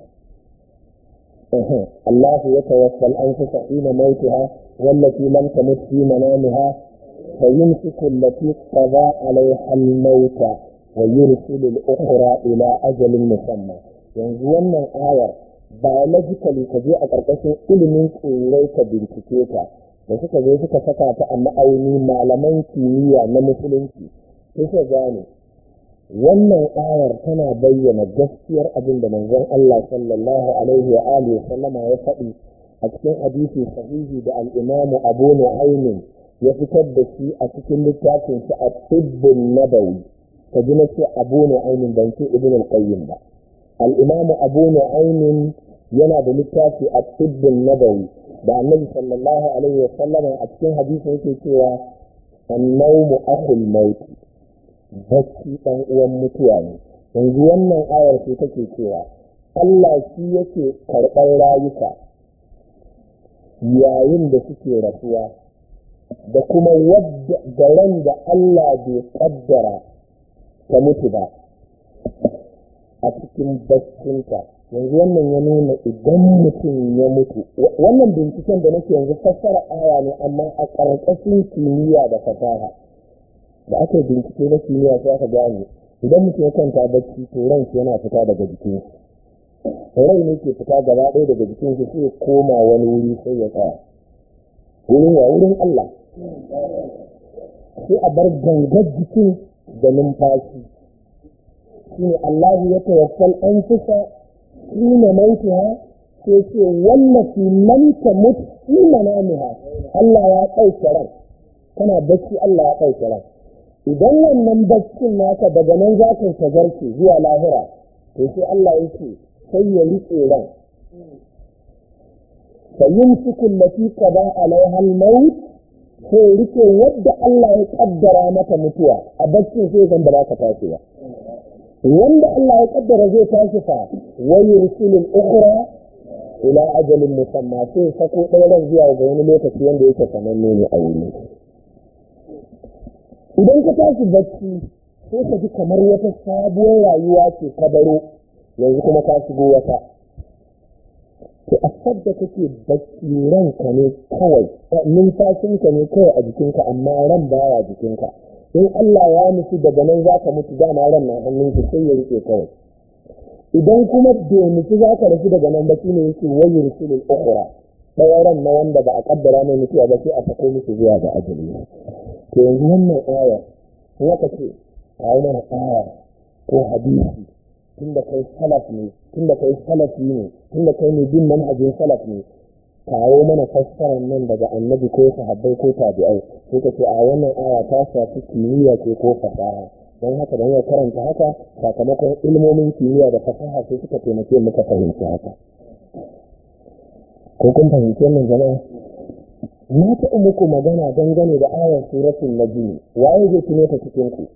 الله يتوفى الأنفس حين موتها والتي لم تمت في منامها فيمسك التي قضى عليها الموت ويرسل الأخرى إلى أجل مسمى yanzu wannan ayar biologically ka je a ƙarƙashin ilimin tsirrai ka bincike ta da suka zo suka saka ta a ma'auni malaman kimiyya na musulunci suka gane wannan ayar tana bayyana gaskiyar abin da manzon Allah sallallahu alaihi wa alihi wa sallama ya faɗi a cikin hadisi sahihi da al'imamu abu nu'aymin ya fitar da shi a cikin littafin shi a tibbin nabawi ka ji na ce abu nu'aymin ban ce ibn al-qayyim ba al'imamu abu nu'aymin yana da littafi a tibbin nabawi da annabi sallallahu alaihi wa sallama a cikin hadisi yake cewa annawmu akhul maut bacci dan uwan mutuwa ne yanzu wannan ayar ce take cewa Allah shi yake karɓar rayuka yayin da suke rasuwa da kuma wadda garan da Allah bai kaddara ta mutu ba a cikin baccinta yanzu wannan ya nuna idan mutum ya mutu wannan binciken da nake yanzu fassara aya ne amma a ƙarƙashin kimiyya da fasaha da aka bincike na kimiyya sai aka gane idan mutum ya kwanta bacci to ran yana fita daga jikin rai ne ke fita gaba ɗaya daga jikin shi sai koma wani wuri sai ya tsaya wurin wa wurin Allah sai a bar gangar jikin da numfashi shine Allah ya tawaffal an fusa hina mautiha sai ce wallafi man ta mutu hina namiha Allah ya ɗauke ran kana bacci Allah ya ɗauke ran idan wannan baccin naka daga nan za ka shagarce zuwa lahira to sai Allah ya ce sai ya riƙe ran فيمسك التي قضى عليها الموت sai rike wadda Allah ya kaddara mata mutuwa a baccin sai zan ba za ka tashi ba wanda Allah ya kaddara zai tashi fa wa yursilul ukhra ila ajalin musamma sai sako ɗaya zuwa ga wani lokaci wanda yake sananne ne a wuri idan ka tashi bacci sai ka ji kamar wata sabuwar rayuwa ce ka baro yanzu kuma ka shigo wata to a sadda kake bacci ranka ne kawai numfashinka ne kawai a jikinka amma ran baya jikinka in Allah ya nufi daga nan za ka mutu dama ran na hannunki sai ya rike kawai idan kuma bai nufi za ka rasu daga nan ba shi ne yake wayi rusulul ukhra ɗaya ran na wanda ba a kaddara mai mutuwa ba sai a sako musu zuwa ga ajali to yanzu wannan aya in aka ce kawo mana aya ko hadisi tunda kai salaf ne tunda kai salafi ne tunda kai ne bin manhajin salaf ne kawo mana fassarar nan daga annabi ko sahabbai ko tabi'ai sai ka ce a wannan aya ta shafi kimiyya ce ko fasaha don haka don ya karanta haka sakamakon ilmomin kimiyya da fasaha sai suka taimake muka fahimci haka ko kun fahimci wannan jama'a na taɓa muku magana dangane da ayar suratul najmi waye zai tuno ta cikin ku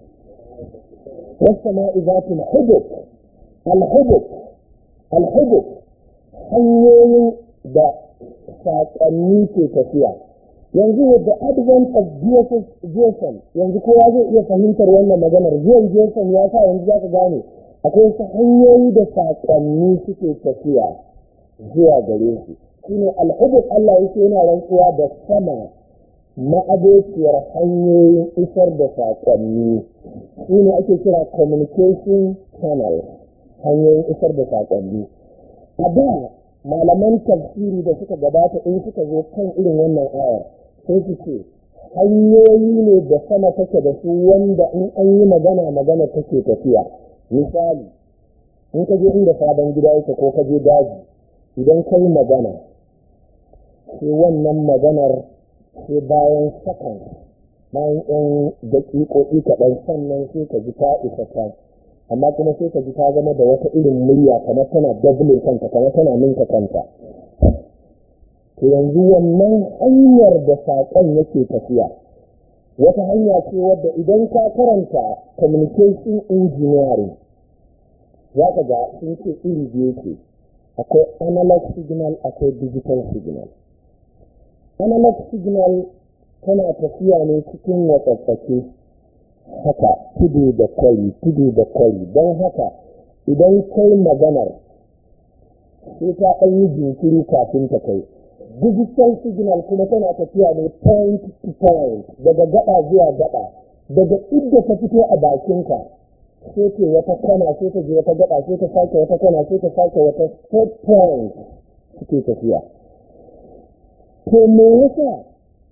والسماء ذات الحبك الحبك الحبك hanyoyin da saƙonni ke tafiya yanzu with the advent of GSM yanzu kowa zai iya fahimtar wannan maganar zuwan GSM ya sa yanzu za ka gane akwai wasu hanyoyi da saƙonni suke tafiya zuwa gare su shine alhubuk Allah yake yana rantsuwa da sama ma'abociyar hanyoyin isar da saƙonni shi ne ake kira communication channel hanyoyin isar da saƙonni a da malaman tafsiri da suka gabata in suka zo kan irin wannan ayar sai su ce hanyoyi ne da sama take da su wanda in an yi magana magana take tafiya misali in ka je inda sabon gida yake ko ka je daji idan ka yi magana sai wannan maganar sai bayan sakan bayan yan daƙiƙoƙi kaɗan sannan sai ka ji ta isa ta amma kuma sai ka ji ta zama da wata irin murya kamar tana dublin kanta kamar tana ninka kanta to yanzu wannan hanyar da saƙon yake tafiya wata hanya ce wadda idan ka karanta communication engineering za ka ga sun ce iri biyu ce akwai analog signal akwai digital signal analog signal tana tafiya ne cikin watsatsake haka tudu da kwari tudu da kwari don haka idan kai maganar sai ta ɗan yi jinkiri kafin ta kai digital signal kuma tana tafiya ne point to point daga gaba zuwa gaba daga inda ta fito a bakinka sai ce wata kwana sai ta je wata gaba sai ta sake wata kwana sai ta sake wata set point suke tafiya to me yasa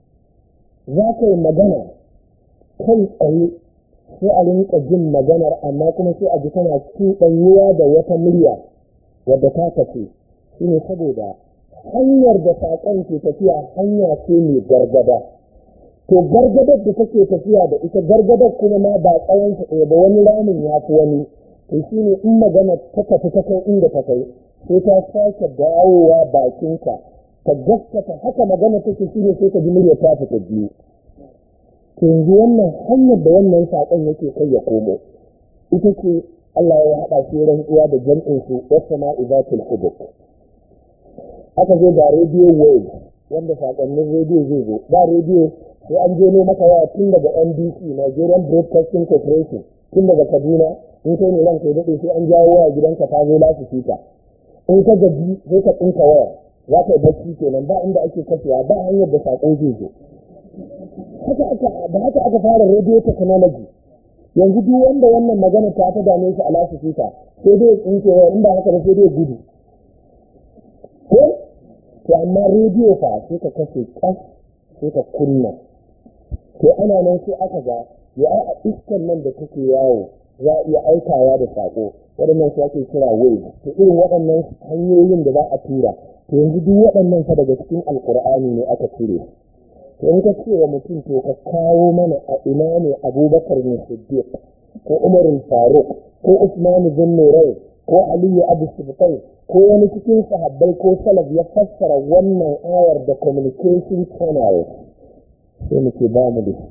za ka yi magana kai tsaye sai a rinka jin maganar amma kuma sai a ji tana cuɗanyuwa da wata murya wadda ta tafi shi ne saboda hanyar da saƙon ke tafiya hanya ce mai gargada to gargadar da take tafiya da ita gargadar kuma ma ba tsawon ta ɗaya ba wani ramin ya fi wani to shi ne in magana ta tafi ta kai inda ta kai sai ta sake dawowa bakinka ka gaskata haka magana take shi ne sai ka ji murya ta fita biyu to yanzu wannan hanyar da wannan saƙon yake kai ya komo ita ce Allah ya haɗa shi rantsuwa da jam'in su wasu ma'izatul hubuk aka zo da radio wave wanda saƙonnin rediyo zai zo ba rediyo sai an je ne maka waya tun daga NBC Nigerian Broadcasting Corporation tun daga Kaduna in kai ne nan kai daɗe sai an jawo waya gidanka ta zo lasu fita in ka gaji sai ka tsinka waya za ka yi bacci kenan ba inda ake kashewa ba hanyar da saƙo zai zo haka aka da haka aka fara radio technology yanzu duk wanda wannan magana ta ta dame shi a lasu fita sai dai tsinke waya in ba haka ba sai dai gudu ko to amma rediyo fa sai ka kashe kas sai ka kunna to ana nan sai aka ga ya a iskan nan da take yawo za a iya aikawa da sako waɗannan su ake kira wave to irin waɗannan hanyoyin da za a tura to yanzu duk waɗannan fa daga cikin alkur'ani ne aka ture to in ka ce wa mutum to ka kawo mana a ina ne abubakar ne siddiq ko umar faruk ko usman bin nurai ko aliyu abu sibtai ko wani cikin sahabbai ko salaf ya fassara wannan ayar da communication channel sai muke ba mu da shi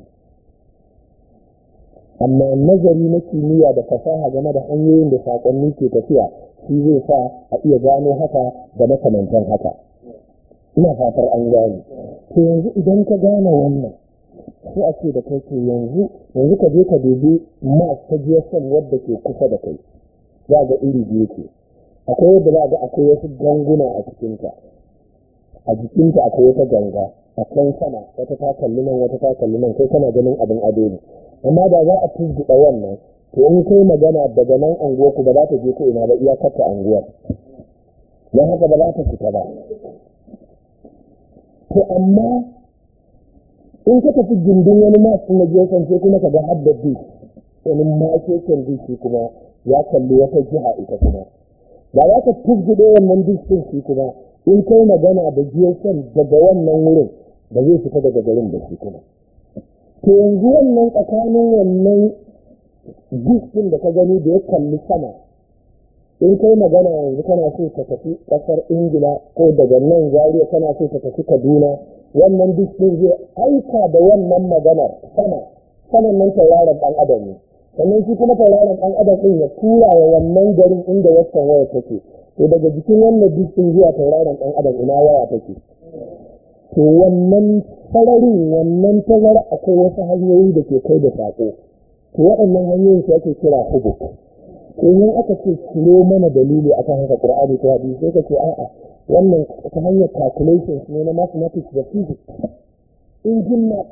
amma nazari na kimiyya da fasaha game da hanyoyin da saƙonni ke tafiya shi zai sa a iya gano haka da makamantan haka ina fatar an gane to yanzu idan ka gane wannan sai a ce da kai to yanzu yanzu ka je ka dubi mas ta GSM wadda ke kusa da kai za ga iri biyu ce akwai yadda za ga akwai wasu ganguna a cikinta a jikinta akwai wata ganga a can sama wata ta kalli nan wata ta kalli nan kai kana ganin abin ado ne amma da za a tuzguɗa wannan to in kai magana daga nan anguwar ku ba za ta je ko ina ba iya kata anguwar don haka ba za ta fita ba to amma in ka tafi gindin wani masu na gefen sai kuma ka ga hadda beach wani makeken beach kuma ya kalli wata jiha ita kuma da za ka tuzguɗe wannan beach ɗin shi kuma in kai magana da gefen daga wannan wurin ba zai fita daga garin da shi kuma to yanzu wannan tsakanin wannan diskin da ka gani da ya kalli sama in kai magana yanzu kana so ka tafi ƙasar ingila ko daga nan zariya kana so ka tafi kaduna wannan diskin zai aika da wannan maganar sama saman nan tauraron ɗan adam ne sannan shi kuma tauraron ɗan adam ɗin ya tura wa wannan garin inda waccan waya take to daga jikin wannan diskin zuwa tauraron ɗan adam ina waya take to wannan sararin wannan tazara akwai wasu hanyoyi da ke kai da saƙo to waɗannan hanyoyin su ake kira hubuk to in aka ce ciro mana dalili akan haka qur'ani ko hadisi sai ka ce a'a wannan ta hanyar calculations ne na mathematics da physics engine math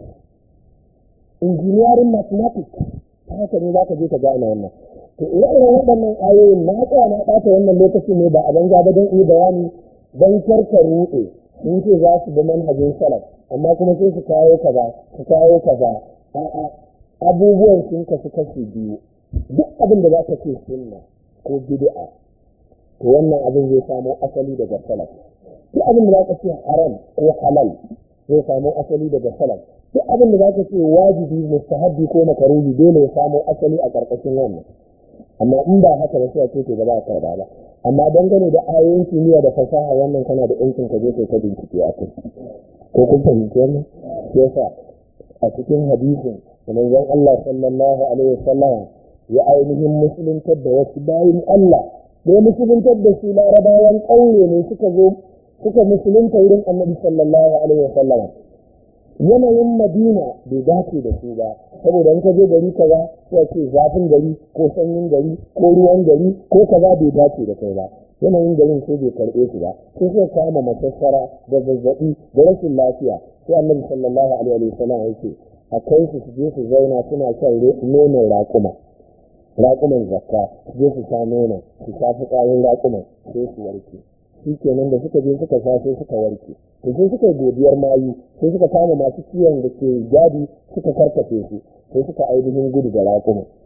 engineering mathematics ta haka ne za ka je ka gane wannan to ire-iren waɗannan ayoyin na tsaya na ɓata wannan lokaci ne ba a banza ba don iya bayani don karka ruɗe sun ce za su bi manhajin salaf amma kuma sai su kawo kaza su kawo kaza a'a abubuwan sun kasu kashi biyu duk abin da za ka ce sunna ko bid'a to wannan abin zai samo asali daga salaf duk abin da za ka ce haram ko halal zai samo asali daga salaf duk abin da za ka ce wajibi mustahabbi ko makaruhi dole ya samo asali a ƙarƙashin wannan amma in ba haka ba sai a ce to ba za ka ba amma dangane da ayoyin kimiyya da fasaha wannan kana da yancin ka je kai ta bincike a kai ko kun fahimci wannan yasa a cikin hadisin manzon Allah sallallahu alaihi wasallam ya ainihin musuluntar da wasu bayin Allah da ya musuluntar da su larabawan ƙauye ne suka zo suka musulunta wurin annabi sallallahu alaihi wasallam yanayin madina bai dace da su ba saboda in ka je gari kaza sai ce zafin gari ko sanyin gari ko ruwan gari ko kaza bai dace da kai ba yanayin garin sai bai karɓe su ba sai suka kama masassara da zazzaɓi da rashin lafiya sai annabi sallallahu alaihi wasallam ya ce a kai su su je su zauna suna shan nonon raƙuma raƙuman zakka su je su sha nonon su sha fitsarin raƙuman sai su warke shi kenan da suka je suka sha sai suka warke to sai suka godiyar mayu sai suka kama masu ciwon da ke gadi suka karkace su sai suka ainihin gudu da raƙuma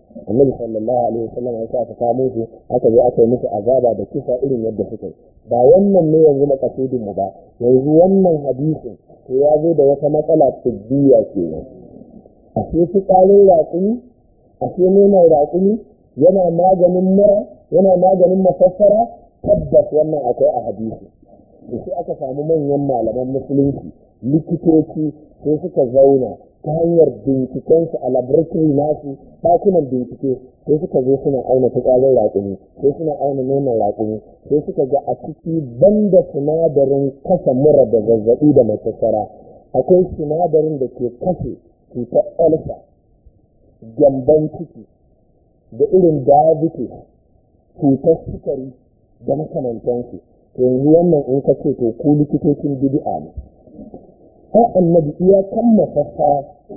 annabi sallallahu alaihi wasallam ya sa aka kamo su aka zo aka yi musu azaba da kisa irin yadda suka yi ba wannan ne yanzu makasudin mu ba yanzu wannan hadisin to ya zo da wata matsala tibbiya kenan a ce fitsarin raƙumi a ce nonon raƙumi yana maganin mura yana maganin mafassara tabbas wannan akwai a hadisi da sai aka samu manyan malaman musulunci likitoci sai suka zauna ta hanyar bincikensu a laboratory nasu ɗakunan bincike sai suka zo suna auna fitsarin raƙumi sai suna auna nonon raƙumi sai suka ga a ciki banda sinadarin kasa mura da zazzaɓi da masassara akwai sinadarin da ke kashe cutar olsa gyamban ciki da irin diabetes cutar sukari da makamantansu yanzu wannan in ka ce to ku likitocin bid'a ne ai annabi iya kan mafassa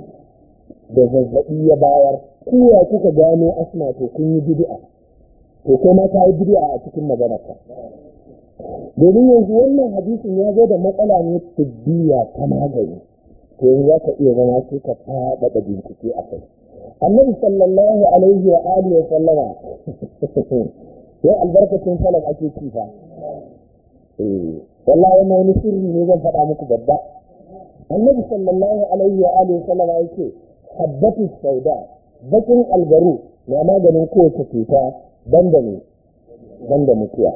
da zazzaɓi ya bayar kuwa kuka gano asma to kun yi bid'a to kai ma ka yi bid'a a cikin maganarka domin yanzu wannan hadisin ya zo da matsala ne tibbiya ta magani to yanzu za ka iya zama sai ka faɗaɗa bincike a kai annabi sallallahu alaihi wa alihi wa sallama yau albarkacin salaf ake ci fa eh wallahi wannan wani sirri ne zan faɗa muku babba annabi sallallahu alaihi wa alihi wa sallama yake habbatu sauda bakin algaru na maganin kowace cuta banda ne banda mutuwa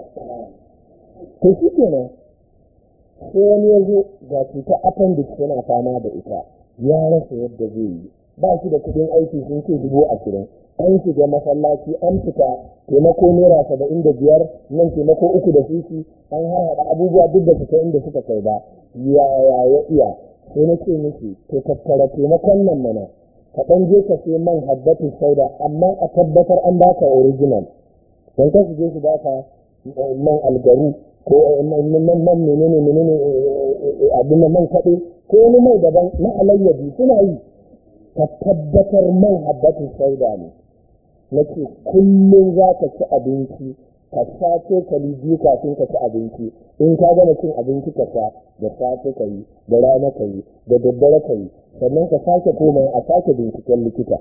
to shi kenan sai wani ya zo ga cutar appendix yana fama da ita ya rasa yadda zai yi ba shi da kudin aiki sun ce dubu ashirin an shiga masallaci an fita taimako naira saba'in da biyar nan taimako uku da sisi an haɗa abubuwa duk da suka inda suka kai ba yaya ya iya sai na ce miki to tattara taimakon nan mana ka ɗan je ka sai man habbatin sauda amma a tabbatar an baka original don ka su je su baka man algaru ko man menene menene abin man kaɗe ko wani mai daban na alayyadi suna yi ka tabbatar man habbatin sauda ne na ce kullum za ka ci abinci ka sha cokali biyu kafin ka ci abinci in ka gama cin abinci ka sha da safe ka yi da rana ka yi da daddare ka yi sannan ka sake koma a sake binciken likita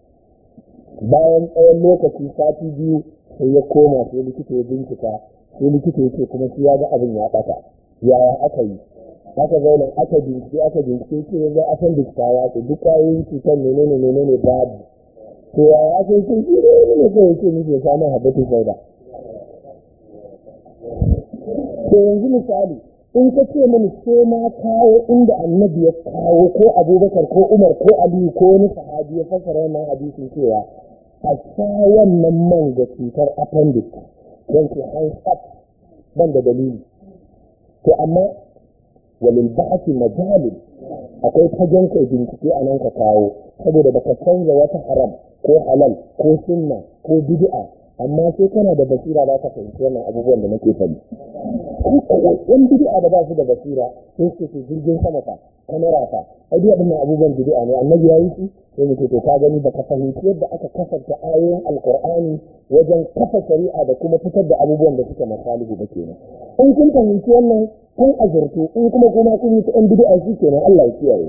bayan tsawon lokaci sati biyu sai ya koma sai likita ya bincika sai likita ya ce kuma shi ya ga abin ya ɓata yaya aka yi aka zauna aka bincike aka bincike ce yanzu a san bincika ya ce duk kwayoyin cutar menene menene babu to yaya aka yi sun shi ne ne kawai ce muke samun habbatu sauda to yanzu misali in ka ce mini sai na kawo inda annabi ya kawo ko abubakar ko umar ko aliyu ko wani sahabi ya fassara wannan hadisin cewa a sha wannan man ga cutar appendix don ke hands up ban da dalili to amma walil ba'ati majalin akwai fagen kai bincike a nan ka kawo saboda baka canza wata haram ko halal ko sunna ko bid'a amma sai kana da basira za ka fahimci wannan abubuwan da nake faɗi yan bid'a da ba su da basira sun ce su jirgin sama fa kamera fa ai duk waɗannan abubuwan bid'a ne annabi ya yi su sai muke to ka gani baka fahimci yadda aka kasanta ayoyin alqur'ani wajen kafa shari'a da kuma fitar da abubuwan da suke masalihu ba kenan in kun fahimci wannan kun azurtu in kuma kuma kun yi ta yan bid'a shi kenan Allah ya kiyaye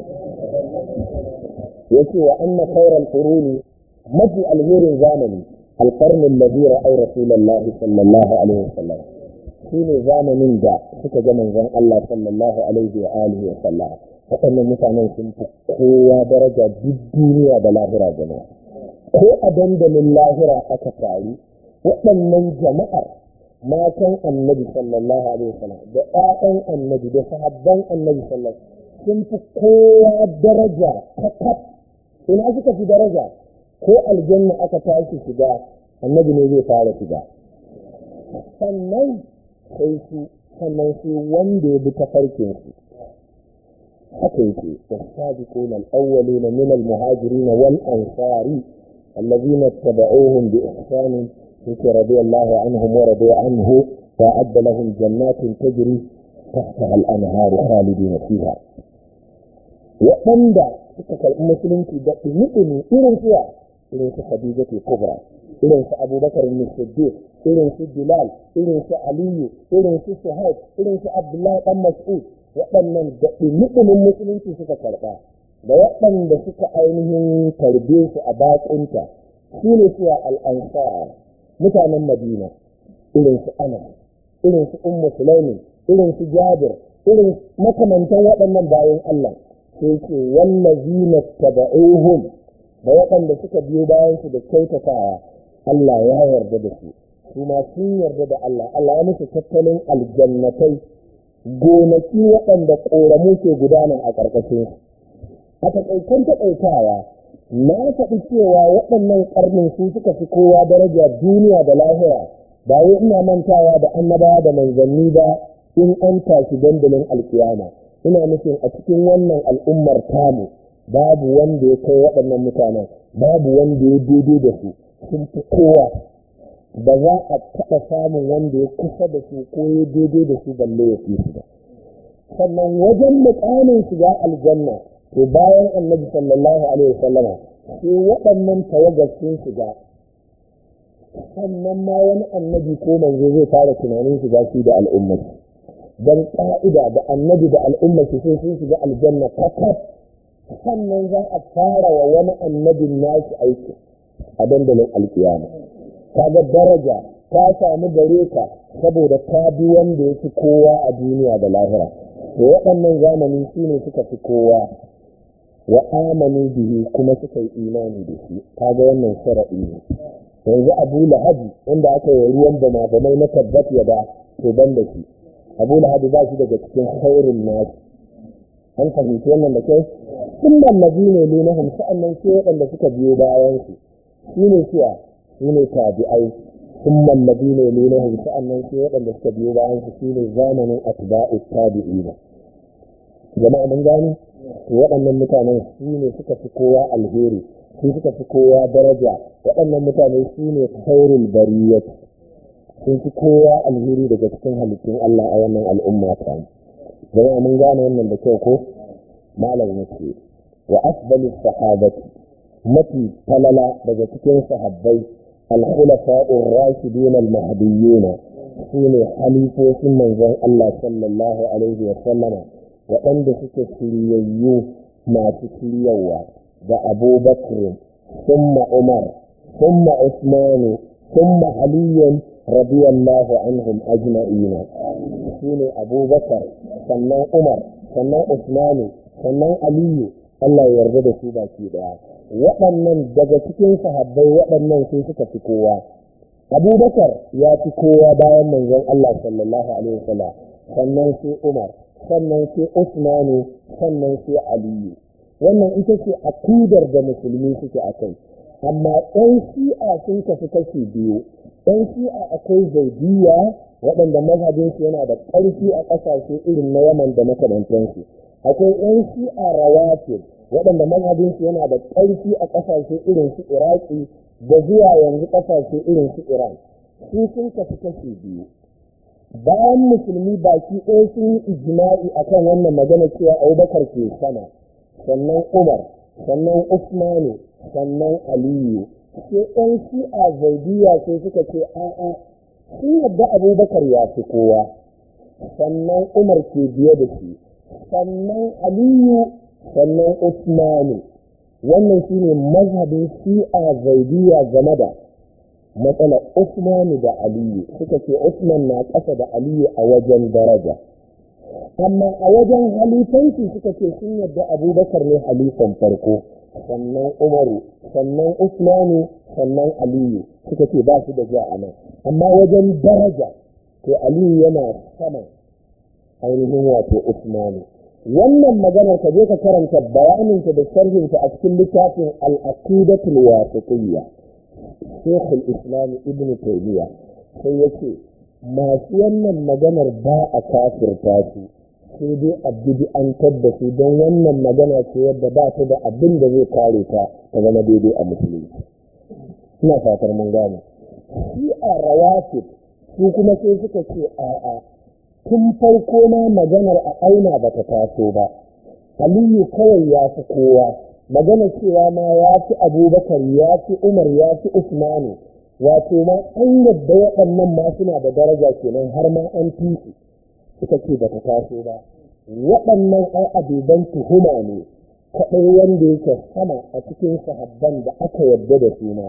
yace wa anna khairal quruni mafi alherin zamani القرن الذي رأى رسول الله صلى الله عليه وسلم shine zamanin da suka ga manzon Allah sallallahu alaihi wa alihi wa sallam waɗannan mutanen sun fi kowa daraja duk duniya da lahira jama'a ko a dandalin lahira aka taru waɗannan jama'ar matan annabi sallallahu alaihi wa sallam da ƴaƴan annabi da sahabban annabi sallallahu sun fi kowa daraja kakaf ina suka fi daraja ko aljanna aka tashi shiga annabi ne zai fara shiga sannan sai su sannan su wanda ya bi ta farkin su haka yake wasabiqun al-awwalun min al-muhajirin wal ansari alladhina tabauhum bi ihsan yake radiyallahu anhum wa radu anhu wa adda lahum jannatin tajri tahtaha al-anhar khalidin fiha waɗanda suka karɓi musulunci da ɗumi irin suwa irin su Khadijatu Kubra irin su Abubakar bin Siddiq irin su Bilal irin su Aliyu irin su Suhaib irin su Abdullahi dan Mas'ud waɗannan da ɗumuɗumin musulunci suka karɓa da waɗanda suka ainihin tarbe su a baƙunta shi ne cewa al'ansar mutanen madina irin su ana irin su ummu sulaimi irin su jabir irin makamantan waɗannan bayan Allah sai ce wallazina taba'uhum da waɗanda suka biyo bayan su da kyautatawa Allah ya yarda da su su ma sun yarda da Allah Allah ya musu tattalin aljannatai gonaki waɗanda ƙoramu ke gudana a ƙarƙashin su a taƙaitan taƙaitawa na faɗi cewa waɗannan ƙarnin su suka fi kowa daraja duniya da lahira ba wai ina mantawa da annabawa da manzanni ba in an tashi dandalin alkiyama ina nufin a cikin wannan al'ummar tamu babu wanda ya kai waɗannan mutanen babu wanda ya daidai da su sun fi kowa ba za a taɓa samun wanda ya kusa da su ko ya daidai da su balle ya fi su ba sannan wajen muƙamin shiga aljanna to bayan annabi sallallahu alaihi wasallama sai waɗannan tawagar sun shiga sannan ma wani annabi ko manzo zai fara tunanin shiga shi da al'ummar don ƙa'ida da annabi da al'ummar sai sun shiga aljanna kakaf sannan za a fara wa wani annabin nashi aiki a dandalin alkiyama kaga daraja ta samu gare ka saboda ka bi wanda ya fi kowa a duniya da lahira to waɗannan zamani su ne suka fi kowa wa amanu bihi kuma suka yi imani da shi kaga wannan sharaɗi ne yanzu abu lahabi wanda aka yi ruwan bama bamai na tabbat ya da to ban da shi abu lahabi ba shi daga cikin khairin nasu an fahimci wannan da kai sun mallabi ne ne na hamsa annan sai waɗanda suka biyo bayan su shi ne cewa shi ne tabi'ai sun mallabi ne ne na hamsa annan sai waɗanda suka biyo bayan su shi ne zamanin atba'u tabi'ina jama'a mun gane waɗannan mutanen su ne suka fi kowa alheri su suka fi kowa daraja waɗannan mutane su ne khairul bariyat sun fi kowa alheri daga cikin halittun Allah a wannan al'umma ta jama'a mun gane wannan da kyau ko malam yake wa afdalu sahabati mafi falala daga cikin sahabbai al-khulafa'ur rashidun al-mahdiyyun sune halifofin manzon Allah sallallahu alaihi wa sallama waɗanda suke shiryayyu masu shiryawa da abubakar summa umar summa usmanu summa aliyan radiyallahu anhum ajma'ina shine abubakar sannan umar sannan usmanu sannan aliyu Allah ya yarda da su baki daya waɗannan daga cikin sahabbai waɗannan sai suka fi kowa abubakar ya fi kowa bayan manzon Allah sallallahu alaihi wasallam sannan sai umar sannan sai usmanu sannan sai aliyu wannan ita ce akidar da musulmi suke a kai amma ɗan shi'a sun kafi kashi biyu ɗan shi'a akwai zaidiya waɗanda mazhabinsu yana da ƙarfi a ƙasashe irin na yaman da makamantansu akwai ɗan shi'a rawatib waɗanda mazhabinsu yana da ƙarfi a ƙasashe irin su iraki da zuwa yanzu ƙasashe irin su iran su sun kafi kashi biyu bayan musulmi baki ɗaya sun yi ijma'i akan wannan magana cewa abubakar ke sama sannan umar sannan usmanu sannan aliyu sai ɗan shi'a zaidiya sai suka ce a'a sun yadda abubakar ya fi kowa sannan umar ke biye da shi sannan aliyu sannan usmanu wannan shine mazhabin shi'a zaidiya game da matsalar usmanu da aliyu suka ce usman na ƙasa da aliyu a wajen daraja amma a wajen halifanci suka ce sun yadda abubakar ne halifan farko sannan umaru sannan usmanu sannan aliyu suka ce ba su da ja a nan amma wajen daraja to aliyu yana sama ainihin wato usmanu wannan maganar ka je ka karanta bayaninta da sharhinta a cikin littafin al-aqidatul wasitiyya Sheikh al-Islam Ibn Taymiyyah sai yace masu wannan maganar ba a kafirta su sai dai a bid'antar da su don wannan magana ce yadda ba ta da abin da zai kare ta ta zama daidai a musulunci ina fatar mun gane shi a rawatib su kuma sai suka ce a'a tun farko ma maganar a aina ba ta taso ba aliyu kawai ya fi kowa magana cewa ma ya fi abubakar ya fi umar ya fi usmanu wato ma an yadda waɗannan ma suna da daraja kenan har ma an fi su suka ce ba ta taso ba waɗannan ai abuban tuhuma ne kaɗai wanda yake sama a cikin sahabban da aka yadda da su ma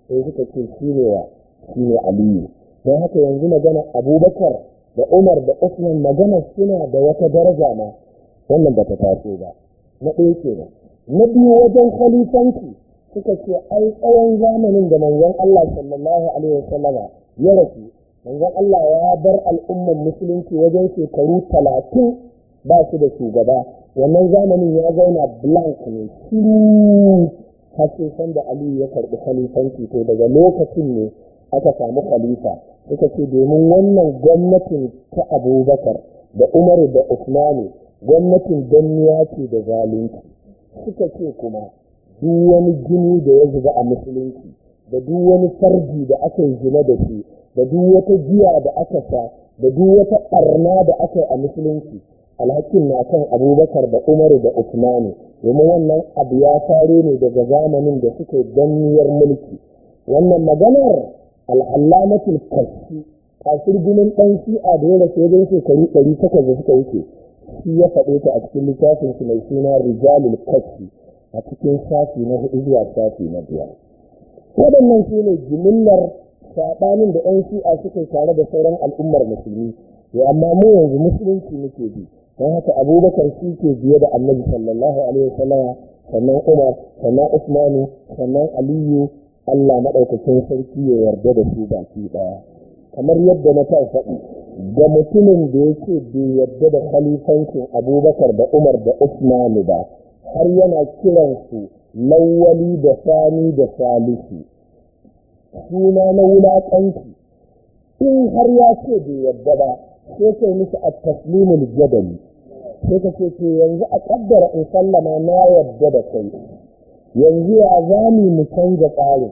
sai suka ce shi ne wa shi ne aliyu don haka yanzu magana abubakar da umar da usman magana suna da wata daraja ma wannan ba ta taso ba na ɗaya kenan na biyu wajen khalifanci suka ce ai tsawon zamanin da manzon Allah sallallahu alaihi wasallama ya rasu manzon Allah ya bar al'ummar musulunci wajen shekaru talatin ba su da shugaba wannan zamanin ya zauna blank ne shiru har sai san da Aliyu ya karɓi khalifanci to daga lokacin ne aka samu khalifa suka ce domin wannan gwamnatin ta Abubakar da Umaru da Usmanu gwamnatin danniya ce da zalunci suka ce kuma duk wani jini da ya zuba a musulunci da duk wani farji da aka yi zina da shi da duk wata giya da aka sa da duk wata ɓarna da aka yi a musulunci alhakin na kan abubakar da umaru da usmanu domin wannan abu ya faro ne daga zamanin da suka danniyar mulki wannan maganar al'allamatul kashi kasir ginin ɗan shi'a da ya rasu wajen shekaru ɗari takwas da suka wuce shi ya faɗe ta a cikin littafin su mai suna rijalul kashi a cikin shafi na hudu zuwa shafi na biyar waɗannan su ne jimillar saɓanin da 'yan shi'a suka tare da sauran al'ummar musulmi ya amma mu yanzu musulunci muke bi don haka abubakar shi ke biye da annabi sallallahu alaihi wasallam sannan umar sannan usmanu sannan aliyu allah maɗaukakin sarki ya yarda da su baki ɗaya kamar yadda na ta faɗi ga mutumin da ya ce bai yarda da khalifancin abubakar da umar da usmanu ba har yana kiransu lawwali da sani da salisu suna na wulaƙanci in har ya ce bai yarda ba sai kai musu a taslimul jadali sai ka ce to yanzu a kaddara in sallama na yarda da kai yanzu ya zami mu canza tsarin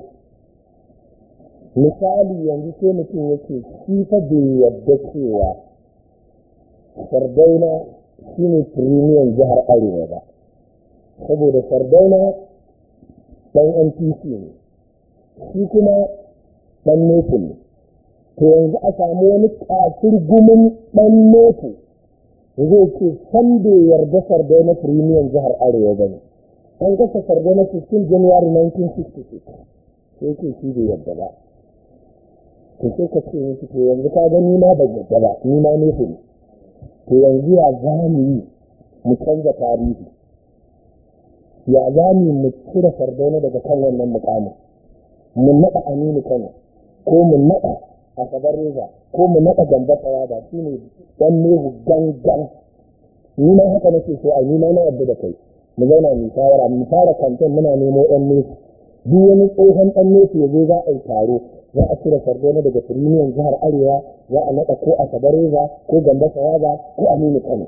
misali yanzu sai mutum yake shi fa bai yarda cewa sardauna shine firimiyan jihar arewa ba saboda sardauna ɗan npc ne shi kuma ɗan nufin ne to yanzu a samu wani kafir gumin ɗan nefu zai ce san bai yarda sarda na firimiyan jihar arewa ba ne an gasa sarda na 15 january 1966 sai ce shi bai yarda ba to sai ka ce musu to yanzu ka ga nima ban yarda ba nima nefu ne to yanzu ya za mu yi mu canza tarihi ya za mu mu cire sardauna daga kan wannan mukamin mu naɗa aminu kano ko mu naɗa a kabar reza ko mu naɗa gamba tsawa ba shi ne ɗan nehu gangan ni ma haka nake so a ni ma na yadda da kai mu zauna mu shawara mu fara kantin muna nemo ɗan nehu duk wani tsohon ɗan nehu ya zo za a yi taro za a cire sardona daga firimiyan jihar arewa za a naɗa ko a kabar reza ko gamba tsawa ko aminu kano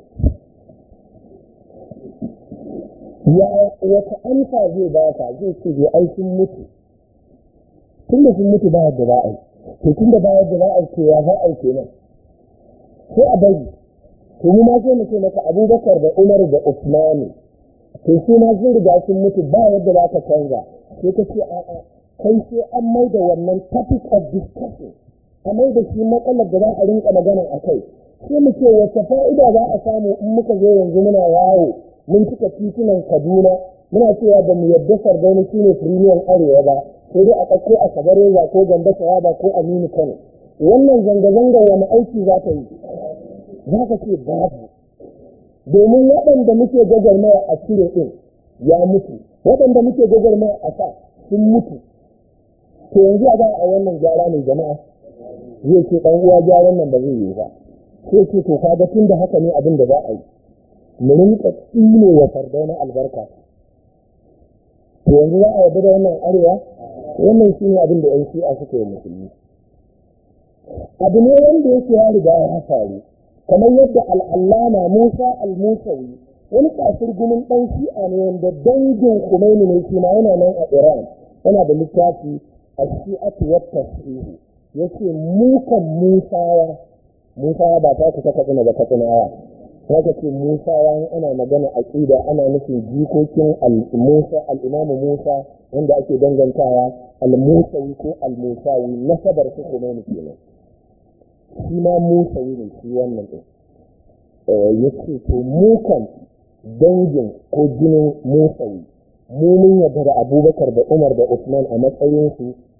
ya wata amsa zai ba ka zai ce zai ai sun mutu tun da sun mutu ba yadda ba a yi to tun da ba yadda ba a yi ya za a yi kenan sai a bari to mu ma sai mu ce maka abubakar da umar da usmani to su ma sun riga sun mutu ba yadda za ka canza sai ka ce a'a kai sai an mai da wannan topic of discussion a mai da shi matsalar da za a rinka magana a kai sai mu ce wace fa'ida za a samu in muka zo yanzu muna yawo mun cika titunan kaduna muna cewa ba mu yadda sardauna shi ne firimiyan arewa ba sai dai a ɗauko a kabareza ko gamba ba ko aminu kano wannan zanga-zanga wani aiki za ta yi za ka ce babu domin waɗanda muke gagarmaya a cire ɗin ya mutu waɗanda muke gagarmaya a sa sun mutu to yanzu a za a wannan gyara mai jama'a zai ce ɗan uwa gyaran nan ba zai yi ba sai ce to kaga tun da haka ne abin da za a yi mu rinka tsine wa sardauna albarka to yanzu za a yarda da wannan arewa wannan shi ne abin da yan shi'a suka yi musulmi abu ne wanda yake ya riga ya faru kamar yadda al'allama musa al-musawi wani kafir gumin ɗan shi'a ne wanda dangin kumaini ne shi ma yana nan a iran yana da littafi a shi'atu wa tasiru yace mukan musawa musawa ba ta kusa katsina ba katsinawa haka ce Musa ya ana magana aqida ana nufin jikokin al-Musa al-Imam Musa wanda ake dangantawa al-Musawi ko al-Musawi nasabar su kuma ne kenan shi ma Musawi ne shi wannan din eh yace to mu kan dangin ko jinin Musawi mu mun yarda da Abubakar da Umar da Usman a matsayin su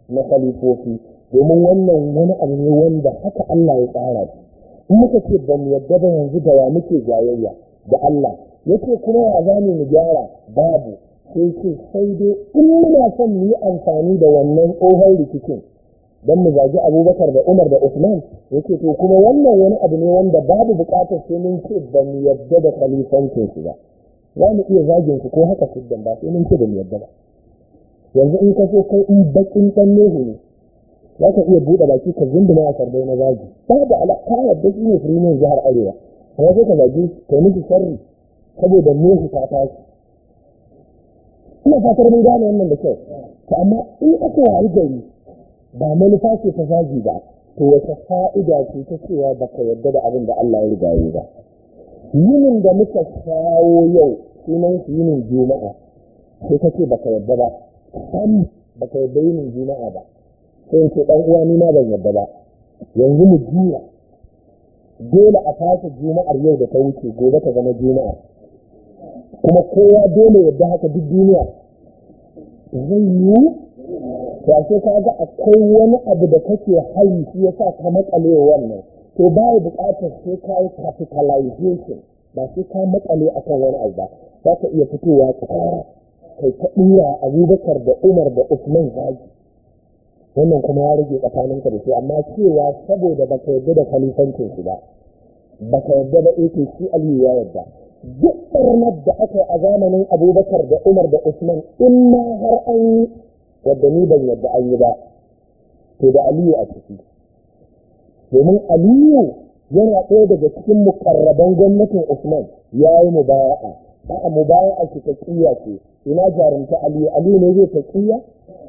na khalifofi domin wannan wani abu ne wanda haka Allah ya tsara shi in muka ce ba mu yadda ba yanzu da wa muke jayayya da Allah yace kuma ya zame mu gyara babu sai ce sai dai in muna son mu yi amfani da wannan tsohon rikicin don mu zagi abubakar da umar da usman yake to kuma wannan wani abu ne wanda babu bukatar sai mun ce ba mu yadda da khalifancin su ba za mu iya zagin su ko haka siddan ba sai mun ce ba mu yadda ba yanzu in ka so kai in bakin dan nehu ne za ka iya buɗe baki ka zinduma a sarbai na zagi ba da alaƙa yadda shi ne firimin jihar arewa kuma sai ka zagi kai miki sharri saboda nehu ta tashi ina fatar mun gane wannan da kyau to amma in aka wayi gari ba manufa ce ta zagi ba to wata fa'ida ce ta cewa baka yarda da abin da Allah ya riga yi ba yinin da muka shawo yau sunan shi yinin juma'a sai ka ce baka yarda ba sam baka yarda yinin juma'a ba sai in ce dan uwa ni ma ban yarda ba yanzu mu juya dole a fasa juma'ar yau da ta wuce gobe ta zama juma'a kuma kowa dole yadda haka duk duniya zai yi ya ce ka ga akwai wani abu da kake hayi shi yasa ka makale wannan to ba ya buƙatar sai ka yi capitalization ba sai ka makale akan wani abu ba za ka iya fitowa tsara kai ta ɗura abubakar da umar da usman zagi wannan kuma ya rage tsakaninka da shi amma cewa saboda baka yarda da khalifancin su ba baka yarda da ake shi aliyu ya yarda duk ɓarnar da aka yi a zamanin abubakar da umar da usman in ma har an yi wadda ni ban yadda an yi ba to da aliyu a ciki domin aliyu yana ɗaya daga cikin mukarraban gwamnatin usman ya yi mubaya'a a'a mubaya'a shi taƙiyya ce ina jarumta aliyu aliyu ne zai taƙiyya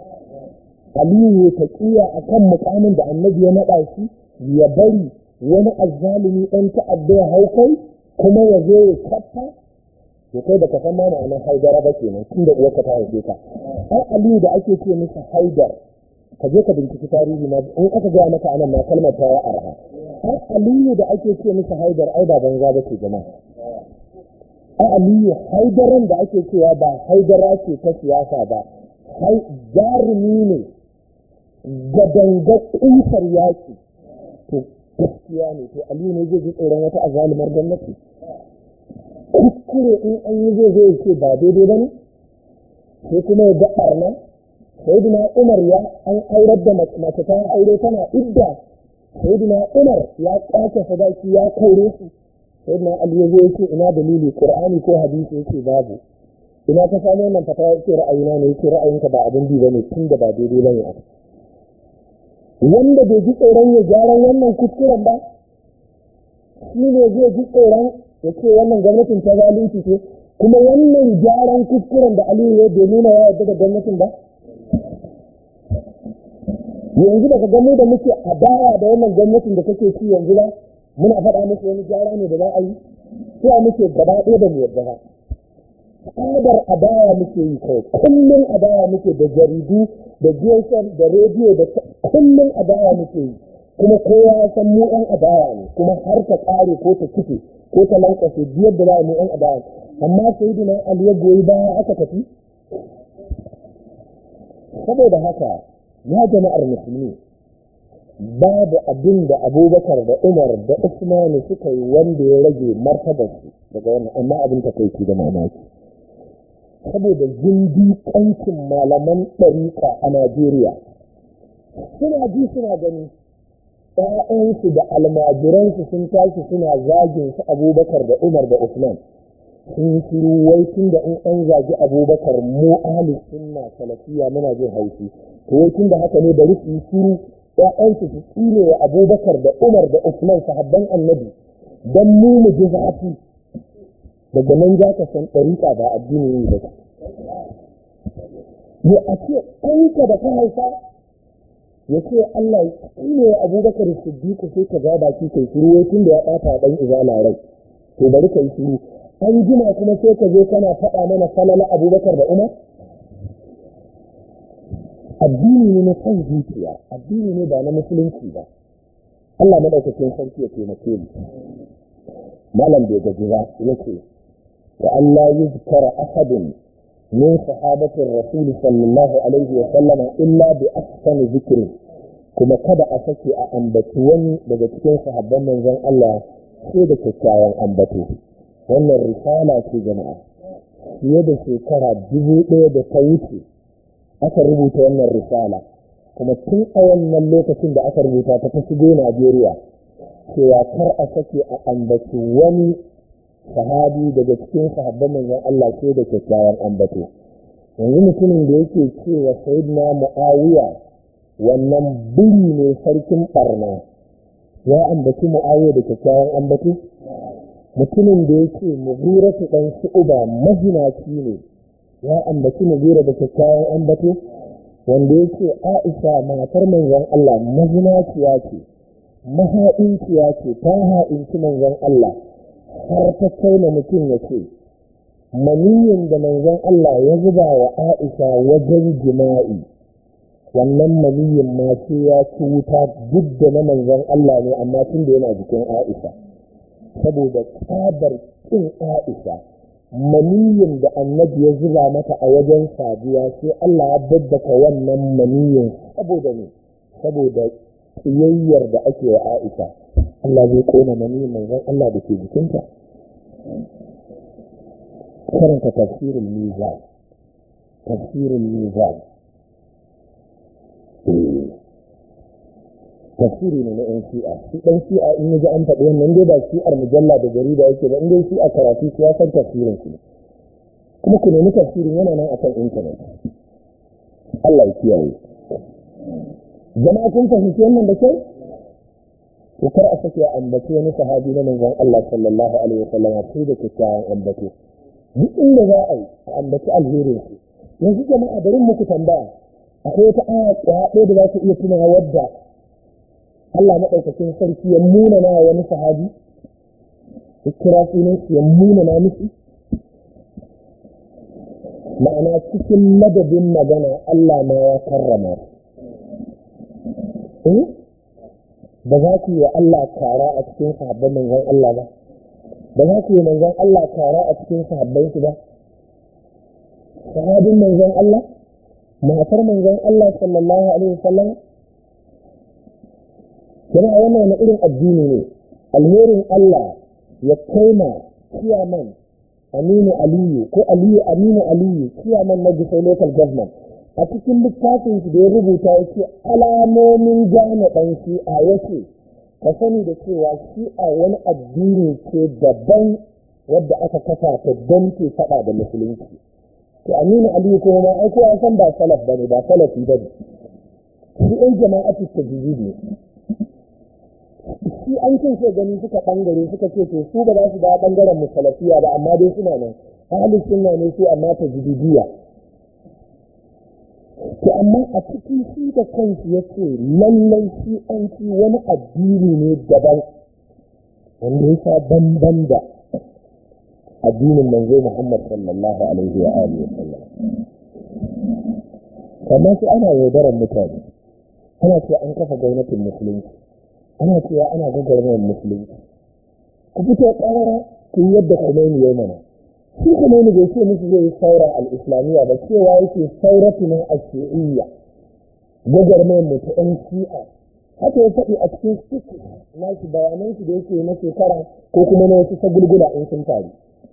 aliyu ya taƙiyya a kan mukamin da annabi ya naɗa shi ya bari wani azzalumi ɗan ta'adda ya hau kai kuma ya zo ya kafa ya kai da ka san ma ma'anar haidara ba kenan tun da uwarka ta haife ka ai aliyu da ake ce masa haidar ka je ka binciki tarihi na in aka gaya maka anan ma kalmar ta ya arha ai aliyu da ake ce masa haidar ai ba banza ba ce jama'a ai aliyu haidaran da ake cewa ba haidara ce ta siyasa ba hai jarumi ne gadanga kusar yaki to gaskiya ne to aliyu ne zai ji tsoron wata azalumar gwamnati kuskure in an yi zai zai ce ba daidai ba ne sai kuma ya ga ɓarna sayyidina umar ya an aurar da mace ta aure tana idda sayyidina umar ya kwace sadaki ya kaure su sayyidina ali ya zo yake ina dalili qur'ani ko hadisi yake babu ina ka samu wannan fata yake ra'ayina ne yake ra'ayinka ba abin bi bane tunda ba daidai bane a wanda bai ji tsoron ya gyaran wannan kuskuren ba shi ne zai ji tsoron ya ce wannan gwamnatin ta zalunci ce kuma wannan gyaran kuskuren da aliyu ya bai nuna ya yarda da gwamnatin ba yanzu daga gamu da muke a baya da wannan gwamnatin da take ci yanzu ba muna faɗa musu wani gyara ne da za a yi sai muke gaba ɗaya da mu yarda ba tsadar adaya muke yi kawai kullum adaya muke da jaridu da gsm da rediyo da kullum adaya muke yi kuma kowa ya san mu ɗan adaya ne kuma har ta ƙare ko ta kife ko ta lankwashe biyar da za mu ɗan adaya amma sai dina ali ya goyi baya aka tafi saboda haka ya jama'ar musulmi babu abin da abubakar da umar da usmanu suka yi wanda ya rage martabarsu daga wannan amma abin ta kai da mamaki saboda zindiƙancin malaman ɗariƙa a Najeriya. Suna ji suna gani ‘ya'yansu da almajiransu sun tashi suna zagin su abubakar da Umar da Usman. Sun shiru wai tun da in an zagi abubakar mu ahli sunna salafiya muna jin haushi. To wai tun da haka ne bari su yi shiru ‘ya'yansu su tsine wa abubakar da Umar da Usman sahabban annabi don mu mu ji zafi. daga nan za ka san ɗariƙa ba addini ne ba ya a ce ɗanka da ka haifa ya ce Allah ya ne abubakar siddiqu sai ka ga baki kai shiru wai tun da ya ɓata ɗan izala rai to bari ka yi shiru an jima kuma sai ka zo kana faɗa mana falala abubakar da umar addini ne na san zuciya addini ne ba na musulunci ba Allah madaukakin sarki ya taimake mu malam bai gaji ba yake wa Allah yuzkara ahadun min sahabatin rasul sallallahu alaihi wa sallama illa bi ahsani zikri kuma kada a sake a ambaci wani daga cikin sahabban manzon Allah sai da kyakkyawan ambato wannan risala ce jama'a fiye da shekara dubu ɗaya da ta wuce aka rubuta wannan risala kuma tun a wannan lokacin da aka rubuta ta ta shigo Najeriya cewa kar a sake a ambaci wani sahabi daga cikin sahabban manzon Allah sai da kyakkyawan ambato yanzu mutumin da yake cewa sayyidina Muawiya wannan biri ne sarkin barna ya ambaci Muawiya da kyakkyawan ambato mutumin da yake mughiratu dan shu'uba mazinaci ne ya ambaci mughira da kyakkyawan ambato wanda yake Aisha matar manzon Allah mazinaciya ce mahaɗinciya ce ta ha'inci manzon Allah har ta kai na mutum ya ce maniyin da manzon Allah ya zuba wa Aisha wajen jima'i wannan maniyin ma ce ya ci wuta duk da na manzon Allah ne amma tun da yana jikin Aisha saboda tsabar kin Aisha maniyin da annabi ya zuba mata a wajen saduwa sai Allah ya daddaka wannan maniyin saboda ne saboda tsiyayyar da ake wa Aisha Allah zai kona maniyin manzon Allah da ke jikinta karanta tafsirin mizan tafsirin mizan tafsiri ne na yan shi'a shi ɗan shi'a in ji an faɗi wannan dai ba shi'ar mujalla da jarida yake ba in dai shi'a karatu shi ya san tafsirin shi kuma ku nemi tafsirin yana nan akan intanet Allah ya kiyaye jama'a kun fahimci wannan da kyau to kar a sake a ambaci wani sahabi na manzon Allah sallallahu alaihi wasallam sai da kyakkyawan ambato duk inda za a yi a ambaci alherin su yanzu jama'a bari muku tambaya akwai wata aya ɗaya da za ku iya tunawa wadda Allah maɗaukakin sarki ya muna na wani sahabi ya kira sunan shi ya muna na miki ma'ana cikin madadin magana Allah ma ya karrama eh ba za ku yi wa Allah kara a cikin sahabban manzon Allah ba ba za ku yi manzon Allah kara a cikin sahabban shi ba sahabin manzon Allah matar manzon Allah sallallahu alaihi wasallam yana wannan wani irin addini ne alherin Allah ya kaima kiyaman Aminu Aliyu ko Aliyu Aminu Aliyu kiyaman na Gusau local government a cikin littafin shi da ya rubuta yake alamomin gane ɗan shi'a yake ka sani da cewa shi'a wani addini ce daban wadda aka kafa ta don ke faɗa da musulunci to Aminu Aliyu kuma ma ai kowa san ba salaf bane ba salafi bane shi ɗan jama'atu tajwid ne shi an ce sai gani suka bangare suka ce to su ba za su da bangaren musalafiya ba amma dai suna nan ahlus sunna ne su amma ta jididiya to amma a cikin shi da kansu yace lallai shi an ci wani addini ne daban wanda ya sa bamban da addinin manzo Muhammad sallallahu alaihi wa alihi wa sallam kamar sai ana yaudarar mutane ana ce an kafa gwamnatin musulunci ana cewa ana gwagwarmayar musulunci ku fito ƙarara ku yi yadda Khomeini ya mana shi Khomeini bai ce musu zai yi saura al-islamiyya ba cewa yake sauratu na ashi'iyya gwagwarmayar mu ta ɗan shi'a haka ya faɗi a cikin suku na shi bayanan shi da yake na shekara ko kuma na wasu sagulgula in sun faru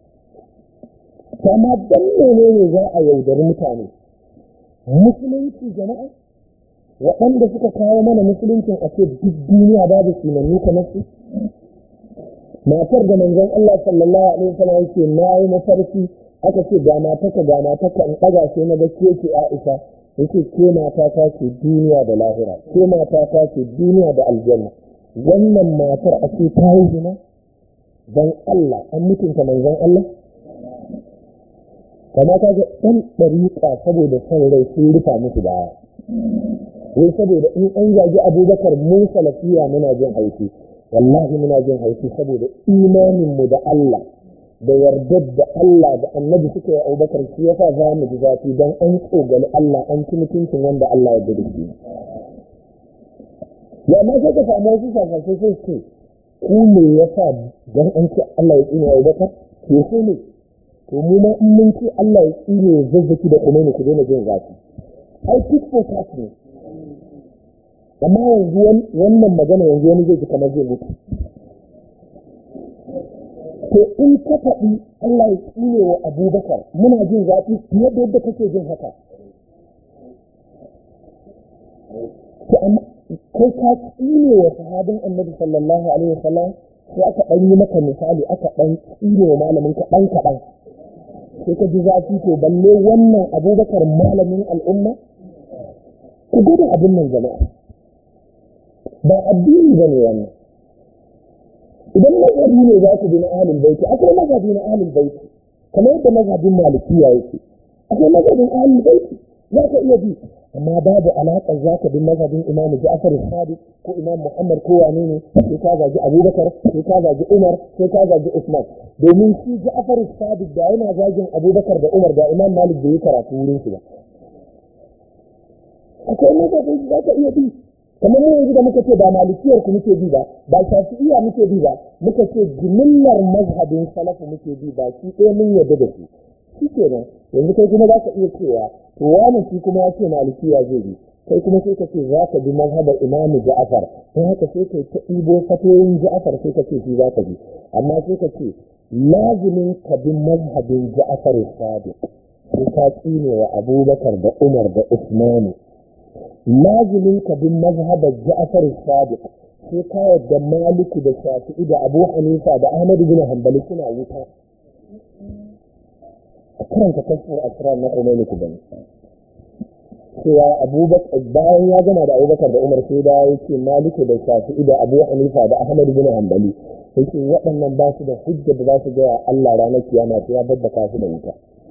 amma dan menene za a yaudari mutane musulunci jama'a waɗanda suka kawo mana musuluncin a ce duk duniya babu sunanni kamar su matar da manzon Allah sallallahu alaihi wasallam yake na yi mafarki aka ce ga mataka ga mataka in ɗaga sai na ga ke ce Aisha yake ke mata ta ce duniya da lahira ke mata ta ce duniya da aljanna wannan matar a ce ta yi zina dan Allah an mutunta manzon Allah kama ka ga ɗan ɗariƙa saboda son rai sun rufa musu baya wai saboda in an zagi abubakar mu salafiya muna jin haushi wallahi muna jin haushi saboda imanin mu da Allah da yardar da Allah da annabi suka yi abubakar shi yasa za mu ji zafi don an tsogali Allah an ci mutuncin wanda Allah ya da shi ya ma sai ka samu wasu safasai sai ce ku me yasa don an ce Allah ya tsine abubakar ke so ne to mu ma in mun ce Allah ya tsine ya zazzaki da kuma ku daina jin zafi ai tit for tat ne amma yanzu wannan magana yanzu wani zai ji kamar zai mutu to in ka faɗi Allah ya tsine wa abubakar muna jin zafi fiye da yadda kake jin haka to amma kai ka tsine wa sahabin annabi sallallahu alaihi wasallam sai aka ɗan yi maka misali aka ɗan tsine wa malamin ka ɗan kaɗan sai ka ji zafi to balle wannan abubakar malamin al'umma ku gudun abin nan jama'a ba addini ba ne wannan idan mazhabi ne za ku bi na ahlul baiti akwai mazhabi na ahlul baiti kamar yadda mazhabin malikiya yake akwai mazhabin ahlul baiti za ka iya bi amma babu alaƙar za ka bi mazhabin imam ja'far sadiq ko imam muhammad ko wane ne sai ka zagi abubakar sai ka zagi umar sai ka zagi usman domin shi ja'far sadiq da yana zagin abubakar da umar da imam malik bai yi karatu wurin su ba akwai mazhabin za ka iya bi kamar mu yanzu da muka ce ba malikiyar ku muke bi ba ba shafi'iyya muke bi ba muka ce jimillar mazhabin salafu muke bi ba shi ɗaya mun yarda da shi shi kenan yanzu kai kuma za ka iya cewa to wani shi kuma ya ce malikiya zai bi kai kuma sai ka ce za ka bi mazhabar imamu ja'afar don haka sai ka ta ɗibo fatoyin ja'afar sai ka ce shi za ka bi amma sai ka ce lazimin ka bi mazhabin ja'afar sadiq sai ka tsine wa abubakar da umar da usmanu lazimin ka bin mazhabar Ja'far Sadiq sai ka yadda Maliku da Shafi'i da Abu Hanifa da Ahmad bin Hanbali suna wuta a karanta kashfar asrar na Khomeini ku bane cewa Abubakar bayan ya gama da Abubakar da Umar sai da yake Maliku da Shafi'i da Abu Hanifa da Ahmad bin Hanbali yake waɗannan ba su da hujja da za su ga Allah ranar kiyama sai ya babbaka su da wuta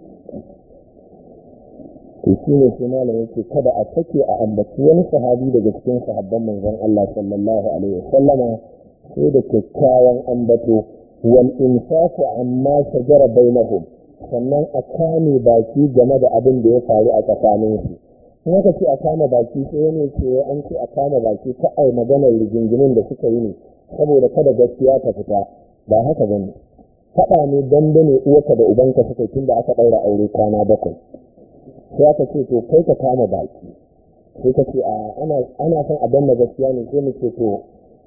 to shi ne sai malam yake kada a take a ambaci wani sahabi daga cikin sahabban manzon Allah sallallahu alaihi wasallama sai da kyakkyawan ambato wal insafu amma shajara bainahum sannan a kame baki game da abin da ya faru a tsakanin su in aka ce a kama baki sai wani ce an ce a kama baki ta ai maganar rigingimin da suka yi ne saboda kada gaskiya ta fita ba haka bane faɗa ne dandane uwarka da ubanka suka tun da aka ɗaura aure kwana bakwai sai aka ce to kai ka kama baki sai ka ce ana son a danna gaskiya ne sai mu ce to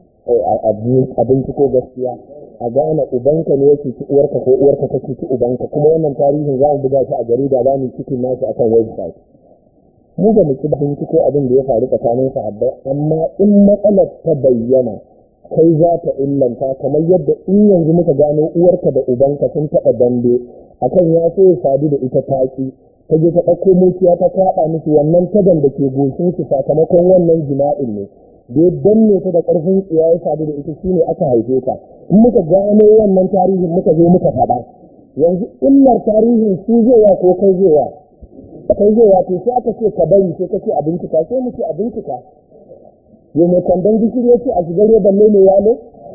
abinci ko gaskiya a gane ubanka ne yake ci uwarka ko uwarka ta ci ubanka kuma wannan tarihin za mu buga shi a jarida za mu cikin nashi akan website mu ba mu ci abinci ko abin da ya faru tsakanin sahabbai amma in matsalar ta bayyana kai za ta illanta kamar yadda in yanzu muka gano uwarka da ubanka sun taɓa dambe akan ya so ya sadu da ita taki ta je ta ɗauko muciya ta kwaɗa musu wannan tagan da ke goshin su sakamakon wannan jima'in ne da ya danne ta da ƙarfin tsiya ya sadu da ita shine aka haife ta in muka gano wannan tarihin muka zo muka faɗa yanzu illar tarihin su zai wa ko kai zai wa kai zai wa to sai aka ce ka bari sai ka ce a bincika sai mu ce a bincika yau mai kwandon gishiri ya ce a shigar ya balle mai yalo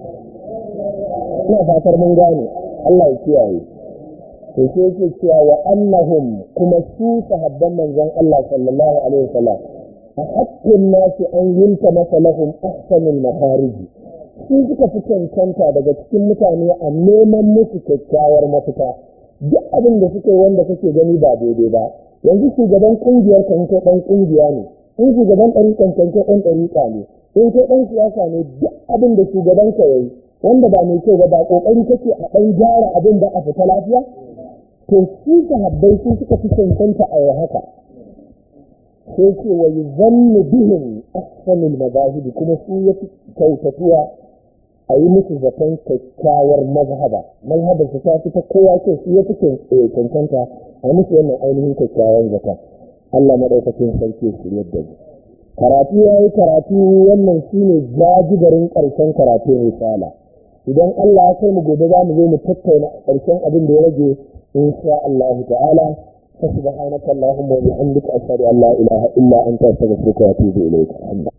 ina fatar mun gane Allah ya kiyaye to sai yake cewa wa annahum kuma su sahabban manzon Allah sallallahu alaihi wasallam a haƙƙin nasu an yinta masa lahum ahsanul mafarij su suka fi cancanta daga cikin mutane a neman musu kyakkyawar mafita duk abin da suka yi wanda kake gani ba daidai ba yanzu shugaban kungiyar kan kai dan kungiya ne in shugaban ɗariƙan kan kai ɗan ɗariƙa ne in kai ɗan siyasa ne duk abin da shugaban ka yayi wanda ba mai kyau ba ba ƙoƙari kake a ɗan gyara abin da a fita lafiya to su sahabbai su suka fi cancanta a haka sai ce wa yuzannu bihim ahsanul madahib kuma su ya fi kyautatuwa a yi musu zaton kyakkyawar mazhaba mazhabar su ta fi ta kowa ce su ya fi cancanta a musu wannan ainihin kyakkyawar zaton Allah madaukakin sarki su yadda ne karatu ya yi karatu wannan shine jajigarin ƙarshen karatun risala idan Allah ya kai mu gobe za mu zo mu tattauna ƙarshen abin da ya rage insha Allah ta'ala فسبحانك اللهم وبحمدك أشهد أن لا إله إلا أنت أستغفرك وأتوب إليك